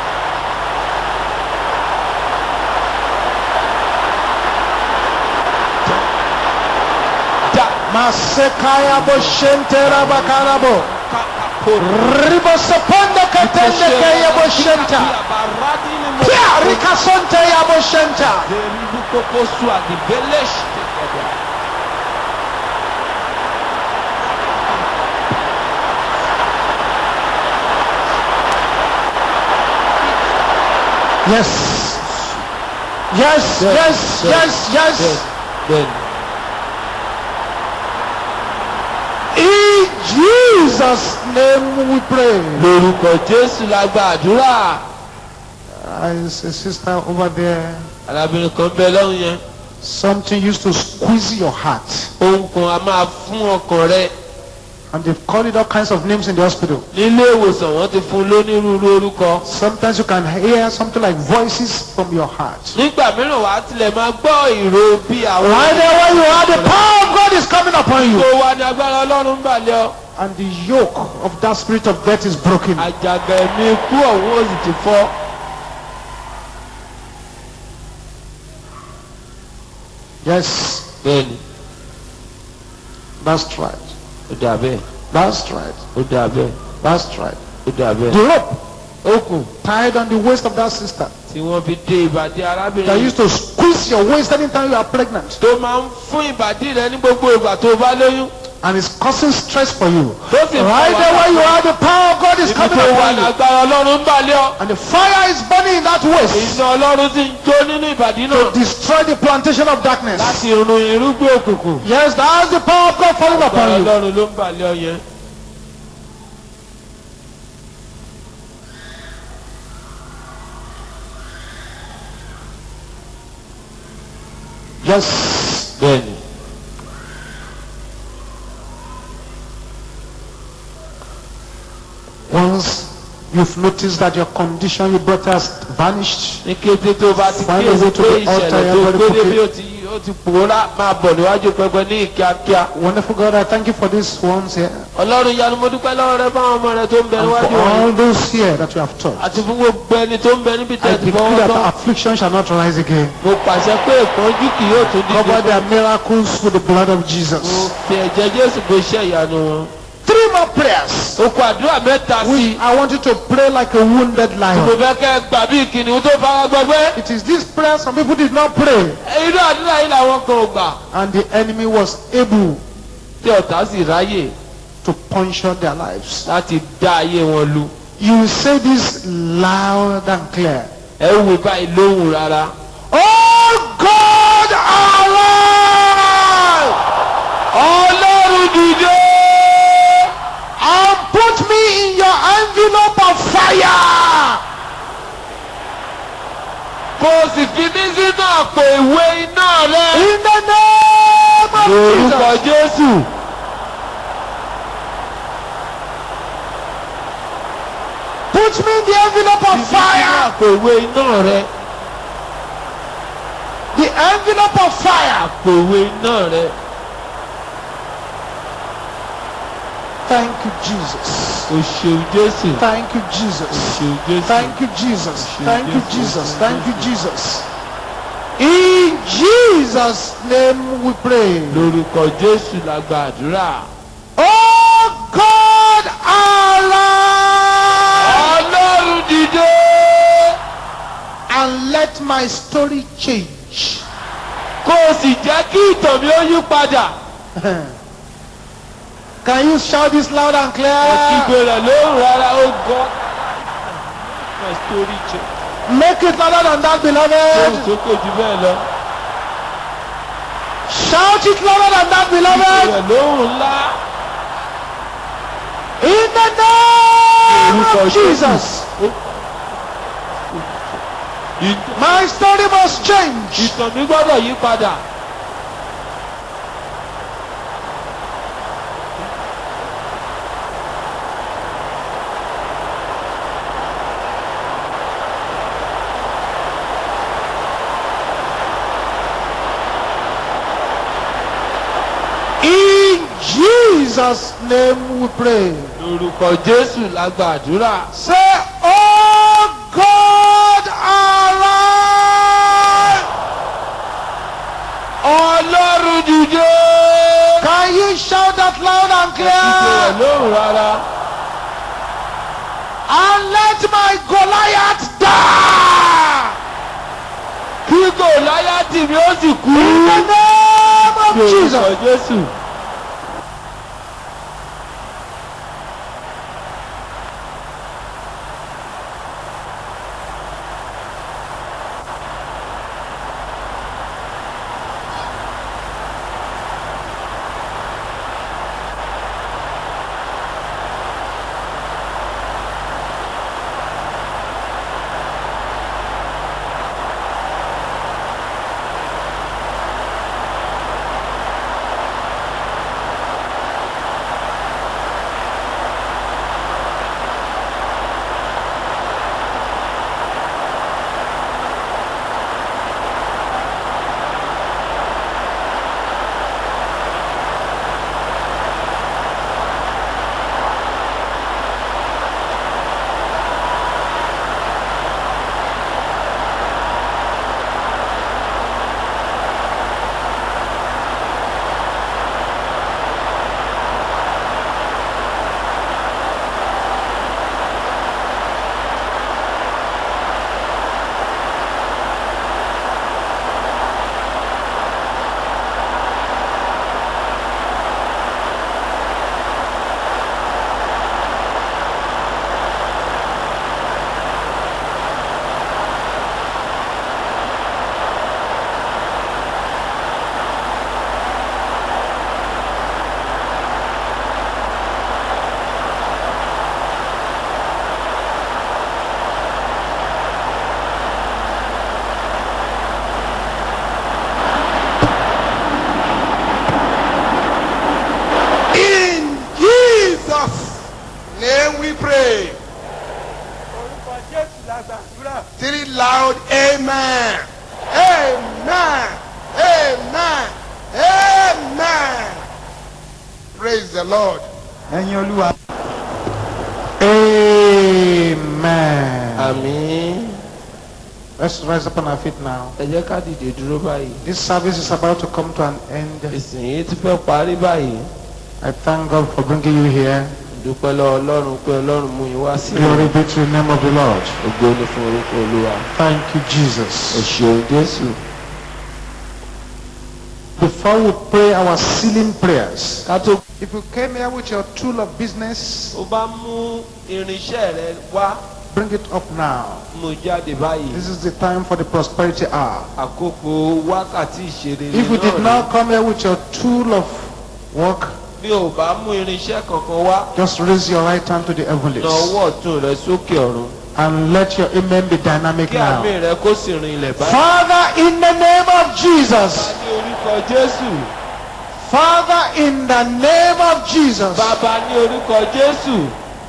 Já. Masekaya boshentera bakarabo. Ribosoponde ketende kaya boshenta. Pia rikasonte ya boshenta. Yes. Yes, yes, yes, yes. Bẹ́ẹ̀ni. In Jesus' name we pray. Lórúkọ Jésù la gba àdúrà. Uh, is a sister over there. Arábìnrin kan bẹ lọ́hùn yẹn. Something used to squeeze your heart. Ohun kan a máa fún ọkàn rẹ. And they've called it all kinds of names in the hospital. Nílé ìwòsàn wọ́n ti fún un lónírúurú orúkọ. Sometimes you can hear something like voices from your heart. Nígbà mìíràn wàá tilẹ̀ máa gbọ́ ìró bí àwọn. Right there where you are, the power of God is coming upon you. Tó wá ní agbára Ọlọ́run ń bàlẹ́ ọ. And the yoke of that spirit of death is broken. Àjàgà ẹ̀mí ikú ọ̀hún ó sì ti fọ́. Yes, Bẹ́ẹ̀ni, that's right. ó dà bẹ́ẹ̀, That's right. ó dà bẹ́ẹ̀, That's right. ó dà bẹ́ẹ̀. The rope Okùn tied on the waist of that sister tí wọ́n fi dé ìbàdí that arábìnrin used to squeeze your waist anytime you are pregnant tó máa ń fún ìbàdí rẹ ní gbogbo ìgbà tó bá lóyún and it's causing stress for you. tó sì ń Right there where you are, the power of God is ibi coming tó wà upon you. lágbára ọlọ́run ń balẹ̀ ọ́ And the fire is burning in that waist iná ọlọ́run sì ń jó nínú ìbàdí náà to destroy the plantation of darkness. láti run irúgbìn òkùnkùn Yes, that's the power of God falling agbára upon you. ọlọ́run ló ń balẹ̀ ọ yẹn. Yes. bẹ́ẹ̀ni Once you've noticed that your condition you brought has vanished, ní kété tó bá ti Find a way kíyèsí to pé the altar, ìṣẹ̀lẹ̀ tó everybody gbé débi forgive. ó ti ó ti pòórá máa bọ̀ níwájú pẹpẹ ní kíákíá. wonderful God, I thank you for these ones here. ọlọ́run yanu mo dúpẹ́ lọ́wọ́ rẹ fáwọn ọmọ rẹ tó ń bẹ And níwájú for wọn all those here that you have taught. àti fún gbogbo ẹni tó ń bẹ níbi I tẹ̀sí decree fọwọ́ that tán. affliction shall not rise again. mo pàṣẹ pé ìpọ́njú kì yóò tún Cover dídé. their miracles with the blood of mo Jesus. fi ẹ̀jẹ̀ jésù bó iṣẹ́ ìyanu wọn. Three more prayers. o kọ àdúrà mẹ́ta sí i. Which I want you to pray like a wounded mo lion. fẹ́ kẹ́ ẹ gbà bí kìnìún tó fara gbọgbẹ́. It is this prayer some people did not pray, irú àdúrà yìí làwọn kan ò gbà. and the enemy was able tí ọ̀tá sì ráyè to puncture their lives. láti dá ayé wọn lu. You will say this loud and clear. ẹ wò báyìí lóhùn rárá. Oh God, arise ọlọ́run dìde. and put me in your envelope of fire. kó o sì fi mí sínú àpò ìwé iná rẹ. In the name of lórúkọ Jesus. jésù. Put me in the envelope of sínú fire. àpò ìwé iná rẹ. The envelope of fire. àpò ìwé iná rẹ. Thank you, Jesus. o ṣeun jésù. Thank you, Jesus. o ṣeun jésù. Thank you, Jesus. Thank you, Jesus. Thank you, Jesus. In Jesus' name we pray. lórúkọ jésù la gba àdúrà. Oh God, arise ọlọ́run dìde. and let my story change. kó o sì jẹ́ kí ìtàn mi ó yí padà. Can you shout this loud and clear? ọ̀kígbe rẹ̀ lóhùn rárá ó gọ́. my story change. Make it louder than that, lóhùn beloved. sókè jù bẹ́ẹ̀ lọ. Shout it louder than that, beloved. rẹ̀ lóhùn ńlá. In the name Orúkọ of Jesus. Ìtàn- My story must change. ìtàn mi gbọ́dọ̀ yí padà. In Jesus' name we pray. lórúkọ jésù la gba àdúrà. Say, Oh God, arise. ọlọ́run dìde. Can you shout that loud and ìpè rẹ̀ clear? lóhùn rárá. And let my Goliath die. kí gòláyàtì mi ó sì kú. In the name of lórúkọ Jesus. jésù. Three loud amen. Amen. Amen. Amen. Praise the Lord. ẹ̀yin olúwa. Amen. àmín Let's rise up on our feet now. ẹ jẹ́ ká dìde dúró báyìí This service is about to come to an end. ìsìn yìí ti fẹ́ parí báyìí I thank God for bringing you here. dúpẹ́ lọ́wọ́ ọlọ́run pé ọlọ́run mú yín wá sí Glory be to the name of the Lord. ògo ni fún orúkọ olúwa Thank you, ẹ Jesus. ṣeun jésù Before we pray our sealing prayers, ká tó if you came here with your tool of business, o bá mú irinṣẹ́ rẹ wá bring it up now. mú jáde báyìí This is the time for the prosperity hour. àkókò wákàtí ìṣeré If you did náà not come here with your tool of work, ni bí o bá mú irinṣẹ́ kankan wá just raise your right hand to the heavens na ọwọ́ ọ̀tún rẹ sókè ọ̀run and let your amen be dynamic kí àmì now. rẹ kó sì rin ilẹ̀ báyìí. Father, in the name of Jesus, Bàbá ní orúkọ Jésù. Father, in the name of Jesus, Bàbá ní orúkọ Jésù.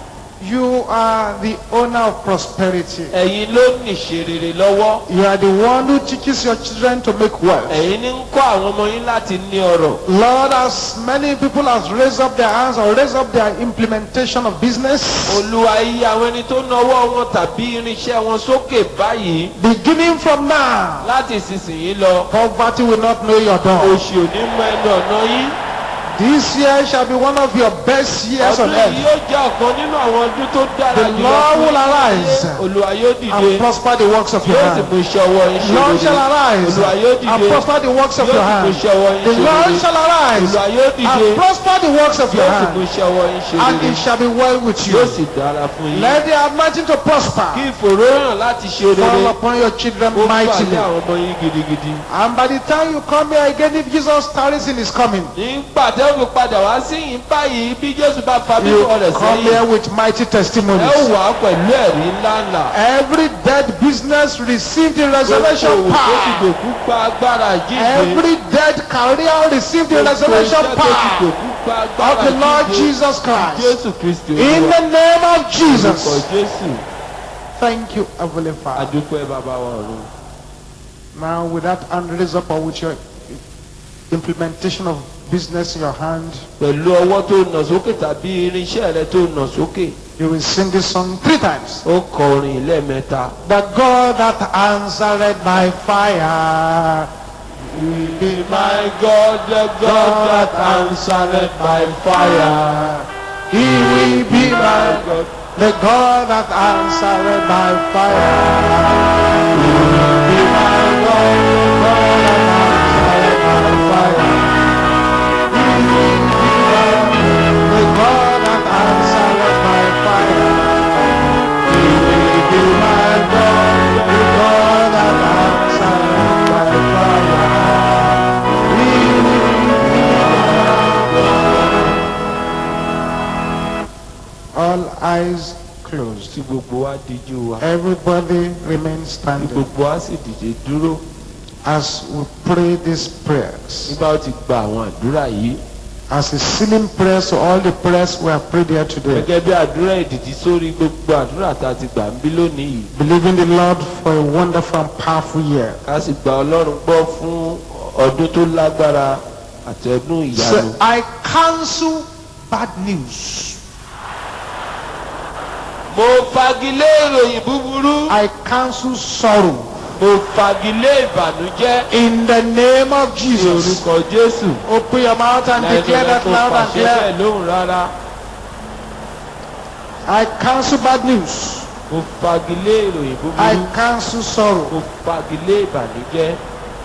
you are the owner of prosperity. Ẹ̀yin ló nìṣe rere lọ́wọ́. You are the one who teaches your children to make wealth. Ẹ̀yin ní ń kọ́ àwọn ọmọ yín láti ní ọrọ̀. Lord, as many people has raised up their hands or raised up their implementation of business, Olúwa iye àwọn ẹni tó náwó wọn tàbí irinṣẹ́ wọn sókè báyìí beginning from now, láti ìsinsìnyí lọ. poverty will not know your door. Oṣù òní mọ ẹnu ọ̀nà yín. This year shall be one of your best years on Ọdún yìí earth. yóò jẹ́ ọ̀kan nínú àwọn ọdún tó dára The jùlọ Lord fún will yín. arise Olúwa yóò and dìde. prosper the works of your Yóò sì hand. mú iṣẹ́ ọwọ́ yín ṣe Lord shall rere. arise Olúwa yóò and dìde. prosper the works of Yóò your sì mú hand. iṣẹ́ ọwọ́ yín The ṣe Lord rere. shall arise Olúwa yóò dìde. and prosper the works of your Yóò sì mú hand. iṣẹ́ ọwọ́ yín ṣe And rere. it shall be well with Yóò you. sì dára fún yín. Let the anointing to Kí prosper ìfòróràn láti ṣe fall rere. upon your children Ó bà lé mightily. àwọn ọmọ yín gidigidi. And by the time you come here again, if Jesus tarries in his coming, Nígbà tẹ́ fi padà wá sí yín báyìí bí Jésù bá fa you bíbọ̀ rẹ̀ come sẹ́yìn. here with mighty Ẹ testimonies. wà á pẹ̀lú ẹ̀rí ńláńlá. Every dead business received the resurrection Gbogbo òwò tó ti power. dòkú gba agbára jíǹde. Every dead career received the Gbogbo resurrection iṣẹ́ tó ti power dòkú gba of agbára the Lord jíǹde. Jesus Christ. Jésù Kristi In Olúwa. the name of Orúkọ Jesus. Jésù. Thank you, Heavenly Father. Adúpẹ́ bàbá wa ọ̀run. Now, with that hand raised up or with your implementation of business in your hand, Pẹ̀lú ọwọ́ tó nà sókè tàbí irinṣẹ́ rẹ tó nà sókè. you will sing this song three times. Ó kọ orin lẹ́ẹ̀mẹ́ta. The God that answered by fire will be my My God, the God that answered by fire. He will be my God. the God that answered by fire. He will be my God, the God that answered by fire. He will be my the God that answered by fire. He will be my God, the God that answered by fire. He will be my God. All eyes closed. Tí gbogbo wa díjú wa. Everybody remain Tí standing gbogbo wa sì dìde dúró. as we pray these prayers. Nígbà ó ti gba àwọn àdúrà yìí. As a sealing prayers to all the prayers we have prayed here today. Gẹ́gẹ́ bí àdúrà ìdìdí sórí gbogbo àdúrà tá a ti gbà ń bí lónìí yìí. Believing the Lord for a wonderful and powerful year. Ká sì gba Ọlọ́run gbọ́ fún ọdún tó lágbára àti ọdún So ìyanu. I cancel bad news. Mo fagilé ìròyìn búburú. I cancel sorrow. Mo fagilé ìbànújẹ́. In the name of Ní Jesus. orúkọ Jésù. Open your mouth and Lẹ́nu declare rẹ that kó loud and pàṣẹ clear. bẹ́ẹ̀ lóhùn rárá. I cancel bad news. Mo fagilé ìròyìn I búburú. cancel sorrow. Mo fagilé ìbànújẹ́.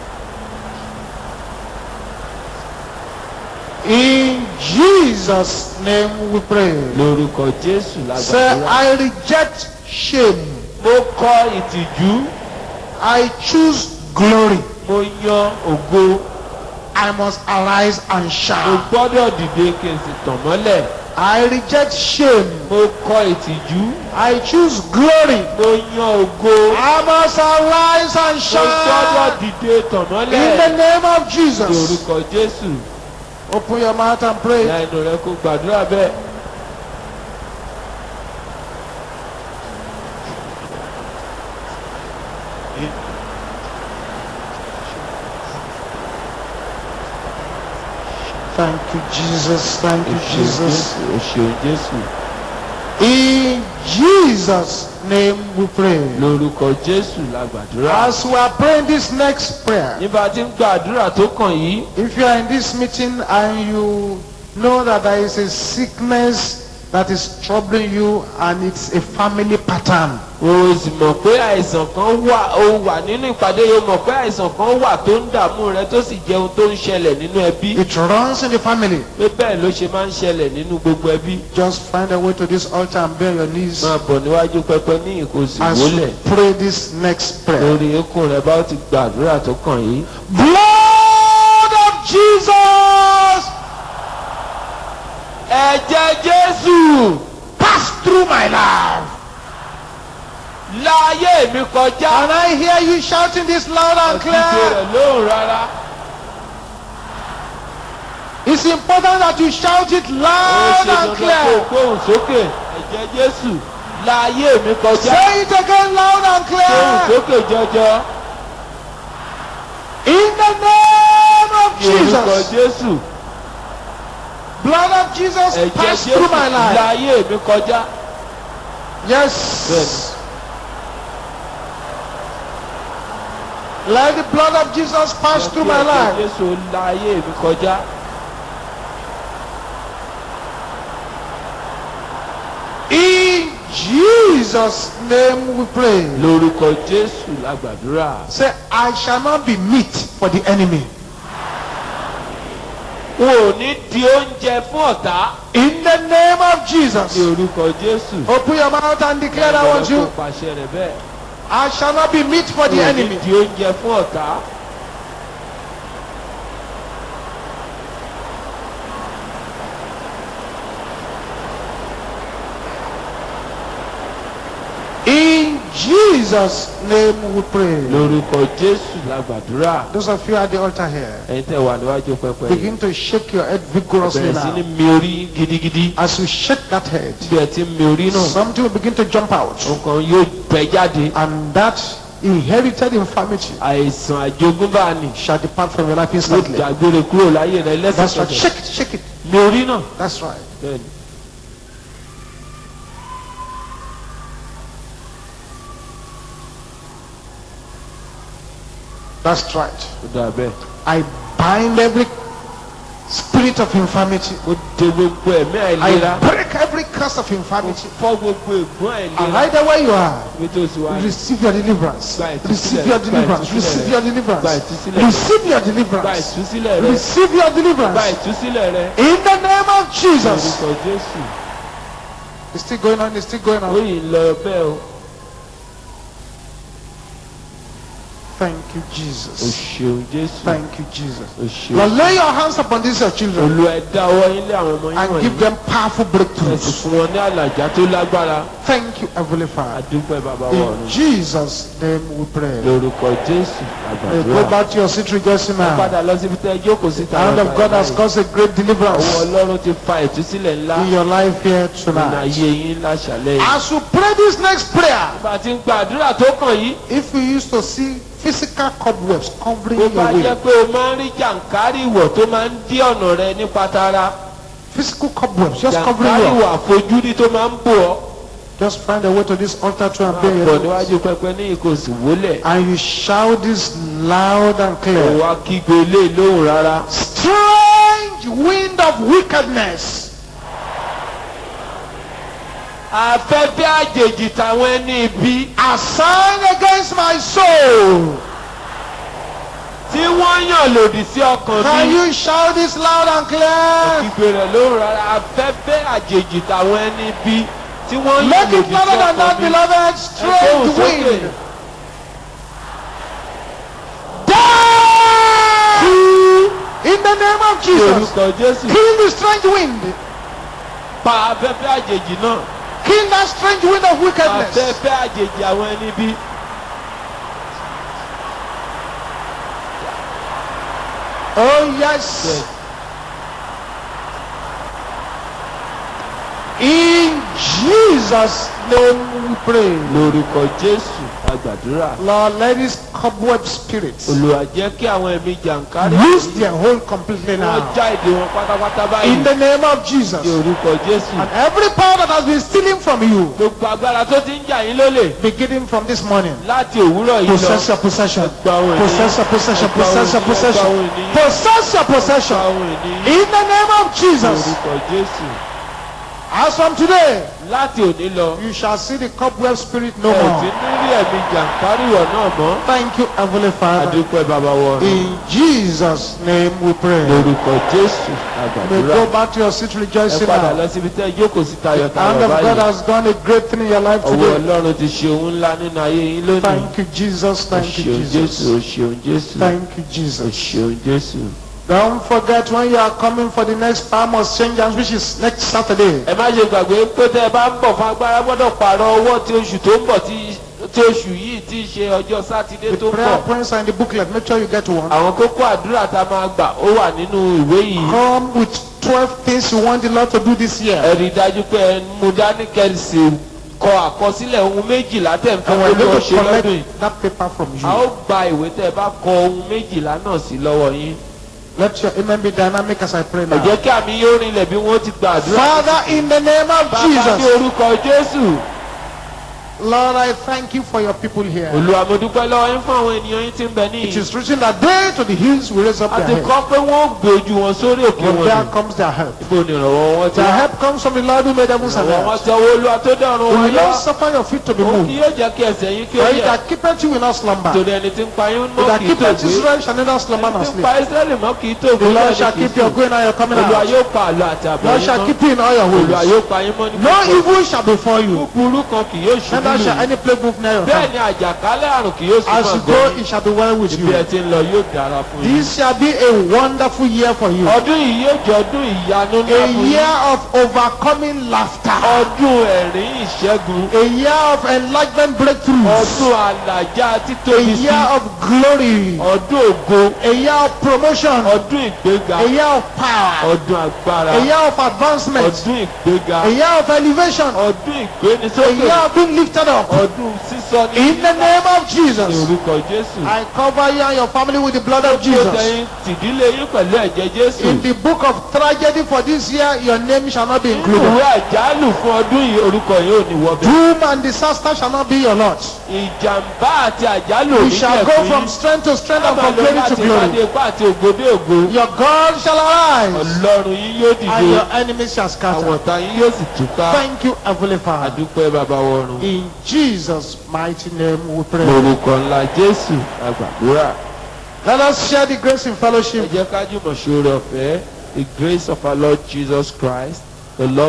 In Jesus' name we pray. Lórúkọ Jésù Say, lágbàdúrà. I reject shame. Mo kọ ìtìjú. I choose glory. Mo yan ògo. I must arise and Mo shine. gbọ́dọ̀ dìde kí n sì tàn mọ́lẹ̀. I reject shame. Mo kọ ìtìjú. I choose glory. Mo yan ògo. I must arise and Mo gbọ́dọ̀ shine. dìde tàn In the mọ́lẹ̀. name of Ní Jesus. orúkọ Jésù. Open your mouth and pray. Lẹ́nu rẹ kó gbàdúrà bẹ́ẹ̀. Thank you, Jesus. Thank o you, ṣeun Jesus. jésù o ṣeun jésù In Jesus' name we pray. lórúkọ jésù la gbàdúrà. As we are praying this next prayer, nígbà tí ń gbàdúrà tó kàn yìí if you are in this meeting and you know that there is a sickness that is troubling you and it's a family pattern, o sì mọ̀ pé àìsàn kan wà o wà nínú ìpàdé yìí o mọ̀ pé àìsàn kan wà tó ń dààmú rẹ tó sì jẹ́ ohun tó ń ṣẹlẹ̀ nínú ẹbí it runs in the family. pé bẹ́ẹ̀ ló ṣe máa ń ṣẹlẹ̀ nínú gbogbo ẹbí Just find a way to this altar and bend your knees máa bọ̀ níwájú pẹpẹ ní ìkòsí as wólẹ̀ you pray this next prayer. lórí eékún rẹ bá ó ti gbàdúrà tó kàn yìí. Blood of Jesus, ẹ̀jẹ̀ jésù pass through my life. láyé mi kọjá And I hear you shouting this loud and òkìkí clear. rẹ̀ lóhùn rárá It's important that you shout it ó loud ṣe and dandan kó o clear. gbóhùn sókè ẹ̀jẹ̀ jésù láyé mi kọjá Say it again loud and gbóhùn clear. sókè jọjọ In the name of ní orúkọ Jesus. jésù Blood of Jesus ẹ̀jẹ̀ pass jésù through my life. láyé mi kọjá Yes. Let the blood of Jesus pass through my ẹ̀jẹ̀ life. jésù láyé mi kọjá In Jesus' name we pray. lórúkọ jésù la gbàdúrà Say, I shall not be meat for the enemy. n ò ní di oúnjẹ fún ọ̀tá In the name of ní Jesus. orúkọ jésù Open your mouth and declare that want kó you. pàṣẹ rẹ̀ bẹ́ẹ̀ I shall not be meat for n the ò ní enemy. di oúnjẹ fún ọ̀tá In Jesus' name we pray. lórúkọ jésù la gbàdúrà Those of you at the altar here, ẹ̀yin tẹ́ wà níwájú pẹpẹ yìí begin to shake your head vigorously bẹ̀rẹ̀ sí ní now. mi orí gidigidi As you shake that head, bí ẹ ti ń mi orí náà something will begin to jump out. nǹkan yóò bẹ jáde And that inherited infirmity àìsàn àjogúnbá ni shall depart from your life yóò instantly. dàgbére kúrò láyé rẹ That's right. lẹ́sẹ̀kẹsẹ̀ Shake it, shake it. mi orí náà That's right. bẹ́ẹ̀ ni That's right. ó dà bẹ́ẹ̀. I bind every spirit of infirmity. ó de gbogbo ẹ̀mí àìlera I break every curse of ó infirmity. fọ́ gbogbo ègún And àìlera right there where you are, ibi tó sì wá ní. receive your deliverance. Gba ìtúsílẹ̀, Receive your gba deliverance. ìtúsílẹ̀ Receive rẹ. your Gba deliverance. ìtúsílẹ̀ rẹ. Receive your gba deliverance. ìtúsílẹ̀ rẹ Receive your gba deliverance. ìtúsílẹ̀ rẹ In the name of Jesus. orúkọ jésù It's still going on. It's still going ó on. yìí ń lọ bẹ́ẹ̀ o Thank you, o Jesus. ṣeun jésù Thank you, Jesus. o ṣeun Lord, lay your hands upon these your children olú ẹ dá ọwọ́ yín lé àwọn ọmọ yín and wọ̀nyí give them powerful ẹ sì breakthroughs. fún wọn ní àlàjá tó lágbára Thank you, Heavenly Father. àdúpẹ́ bàbá wa In ọ̀run Jesus' name we pray. lórúkọ jésù Hey, go àgbàdúrà back to your seat rejoicing now. padà lọ síbi tẹ́ ẹ jókòó síta The hand of God has caused a great ọwọ́ deliverance ọlọ́run ti fa ìtúsílẹ̀ ńlá in your life here nínú tonight. ayé yín láṣàlẹ̀ yìí. As you pray this next prayer, bá a ti ń gbàdúrà tó kàn yìí if you used to see physical cobwebs covering bó your bá jẹ́ way, pé o máa ń rí jàǹkárì ìwọ̀ tó máa ń dí ọ̀nà rẹ nípa tara physical cobwebs just covering jàǹkárì you, ìwọ̀ àfojúrí tó máa ń bò ọ́ just find a way to this altar to and máa bear bọ̀ your níwájú pẹpẹ ní ìkòsí wólẹ̀ and you shout this loud and kò clear. wá kígbe lé lóhùn rárá. Strange wind of wickedness afẹ́fẹ́ àjèjì táwọn ẹni ibi assigned against my soul. tí wọ́n yàn lòdì sí ọkàn Can mi you shout this loud and clear? kígbe rẹ̀ lóhùn rárá afẹ́fẹ́ àjèjì táwọn ẹni ibi tí wọ́n yàn Make lòdì it sí louder than that, ọkàn mi. beloved. Ẹ Strange gbóhùn sókè. wind. Die! In the name of Ní Jesus. orúkọ jésù Kill the strange wind. pa afẹ́fẹ́ àjèjì náà. Kill that strange wind of wickedness. afẹ́fẹ́ àjèjì àwọn ẹni bí. Oh, yes. In Jesus' name we pray. lórúkọ jésù àgbàdúrà Lord, let these cobweb spirits olùwà jẹ́ kí àwọn ẹ̀mí jàǹkárí lose their hold completely wọ́n now. já ìdè wọn pátápátá báyìí In the name of Jesus. ní orúkọ jésù And every power that has been stealing from you, gbogbo agbára tó ti ń jà yín lólè beginning from this morning, láti òwúrọ̀ yìí lọ possess your possession. gba ohun ìní Possess your possession. Gba ohun Possess your ìní, gba possession. ohun ìní, Possess your gba possession. ohun ìní In the name of ní Jesus. orúkọ jésù As from today, láti òní lọ you shall see the cobweb spirit no ẹ ò ti more. ní rí ẹ̀mí jàǹkáríwọ̀ náà mọ́ Thank you, Heavenly Father. àdúpẹ́ bàbá wọn In Jesus' name we pray. lórúkọ jésù You may àgbàdúrà go back to your seat ẹ rejoicing padà now. lọ síbi tẹ́ ẹ jókòó sí The hand tayọ̀tayọ̀ of God báyìí has done a great thing in your life ọwọ́ today. ọlọ́run ti ṣe ohun ńlá nínú ayé yín lónìí Thank you, Jesus. o Thank you, ṣeun jésù o Jesus. ṣeun jésù Thank you, o Jesus. ṣeun jésù. Don't forget when you are coming for the next Palm Exchange, which is next Saturday. ẹ má ṣe gbàgbé pé tẹ́ ẹ bá ń bọ̀ fún agbára gbọ́dọ̀ pààrọ̀ ọwọ́ tí oṣù tó ń bọ̀ tí tí oṣù yìí ti ṣe ọjọ́ sátidé The tó ń prayer bọ̀ points are in the booklet. Make sure you get one. àwọn kókó àdúrà tá a máa gbà ó wà nínú ìwé yìí Come with 12 things you want the Lord to do this year. ẹ rí i dájú pé ẹ mú dání kẹrìsì kọ àkọsílẹ̀ ohun méjìlá tẹ̀ ń fẹ́ And we're kó ló going ṣe to lọ́dún yìí collect that paper from a ó you. gba ìwé tẹ́ ẹ bá kọ ohun méjìlá náà sí lọ́wọ́ yín Let your amen be dynamic as I pray ẹ now. jẹ́ kí àmì yóò rinlẹ̀ bí wọ́n ti gba àdúrà Father, in the name of bàbá ní Jesus, orúkọ jésù Lord, I thank you for your people here. olúwa mo dúpẹ́ lọ́wọ́ yín fún àwọn ènìyàn yín tí ń bẹ It níyì is written that they to the hills will raise up a their ti head. kọ́ pé wọ́n ó gbé ojú wọn sórí òkè But wọn there ni comes their help. ibo ni ìrànwọ́ wọn ti Their wá help comes from the Lord who made heavens and ìrànwọ́ wọn earth. ti ọwọ́ olúwa tó dẹ̀rùn Who wọn will yá not suffer your feet to be òun kì moved. yóò jẹ́ kí ẹsẹ̀ yín kí ó For he yẹ that keepeth you will not slumber. torí ẹni tí ń pa yín He mọ́ that kì í tó keepeth gbé Israel shall neither slumber nor tí ń sleep. pa israẹli mọ́ kì í tó gbé The Lord bẹ́ẹ̀ shall ni kì í keep your sùn. going and your coming olúwa out. yóò pa àlọ́ àti àbọ̀ Lord yín shall mọ́ keep you in all your olúwa ways. yóò pa yín mọ́ ní No gbogbo evil shall befall you. búburú kan kì yóò ṣubú Neither shall lù any plague move near your bẹ́ẹ̀ camp. ni àjàkálẹ̀ àrùn kì yóò As súnmọ́ you àgọ́ go, yín it shall be well with bí ẹ you. ti ń lọ yóò dára fún yín. This shall be a wonderful year for you. ọdún yìí yóò jẹ́ ọdún ìyanu A ńlá fún yín. year of overcoming laughter. ọdún ẹ̀rín ìṣẹ́gun A year of enlargement breakthroughs. ọdún àlàjá A títóbi sí year of glory. ọdún ògo A year of promotion. ọdún ìgbéga A year of power. ọdún agbára A year of advancement. ọdún ìgbéga A year of elevation. ọdún A ìgbénisókè year of being lifted up. ọdún sísọ ní In the name of ní Jesus. orúkọ jésù I cover you and your family with the blood of tó Jesus. dẹyìn tìdílé yín pẹ̀lú ẹ̀jẹ̀ jésù In the book of tragedy for this year, your name shall not be nínú included. ìwé àjálù fún ọdún yìí orúkọ yìí ò ní wọbẹ̀ Doom and disaster shall not be your lot. ìjàmbá àti àjálù You òní shall go from strength to strength and from glory to láti glory. ìpàdé ipá àti ògodé ògo Your God shall arise ọlọ́run yín yóò and dìde your enemies shall àwọn scatter. ọ̀tá yín yóò sì túká Thank you, Heavenly Father. àdúpẹ́ bàbá wọ̀run In Jesus' mighty name we pray. lórúkọ ńlá jésù àgbàdúrà Let us share the grace in ẹ fellowship. jẹ́ ká jùmọ̀ ṣoore ọ̀fẹ́ the grace of our lord jesus christ the lord.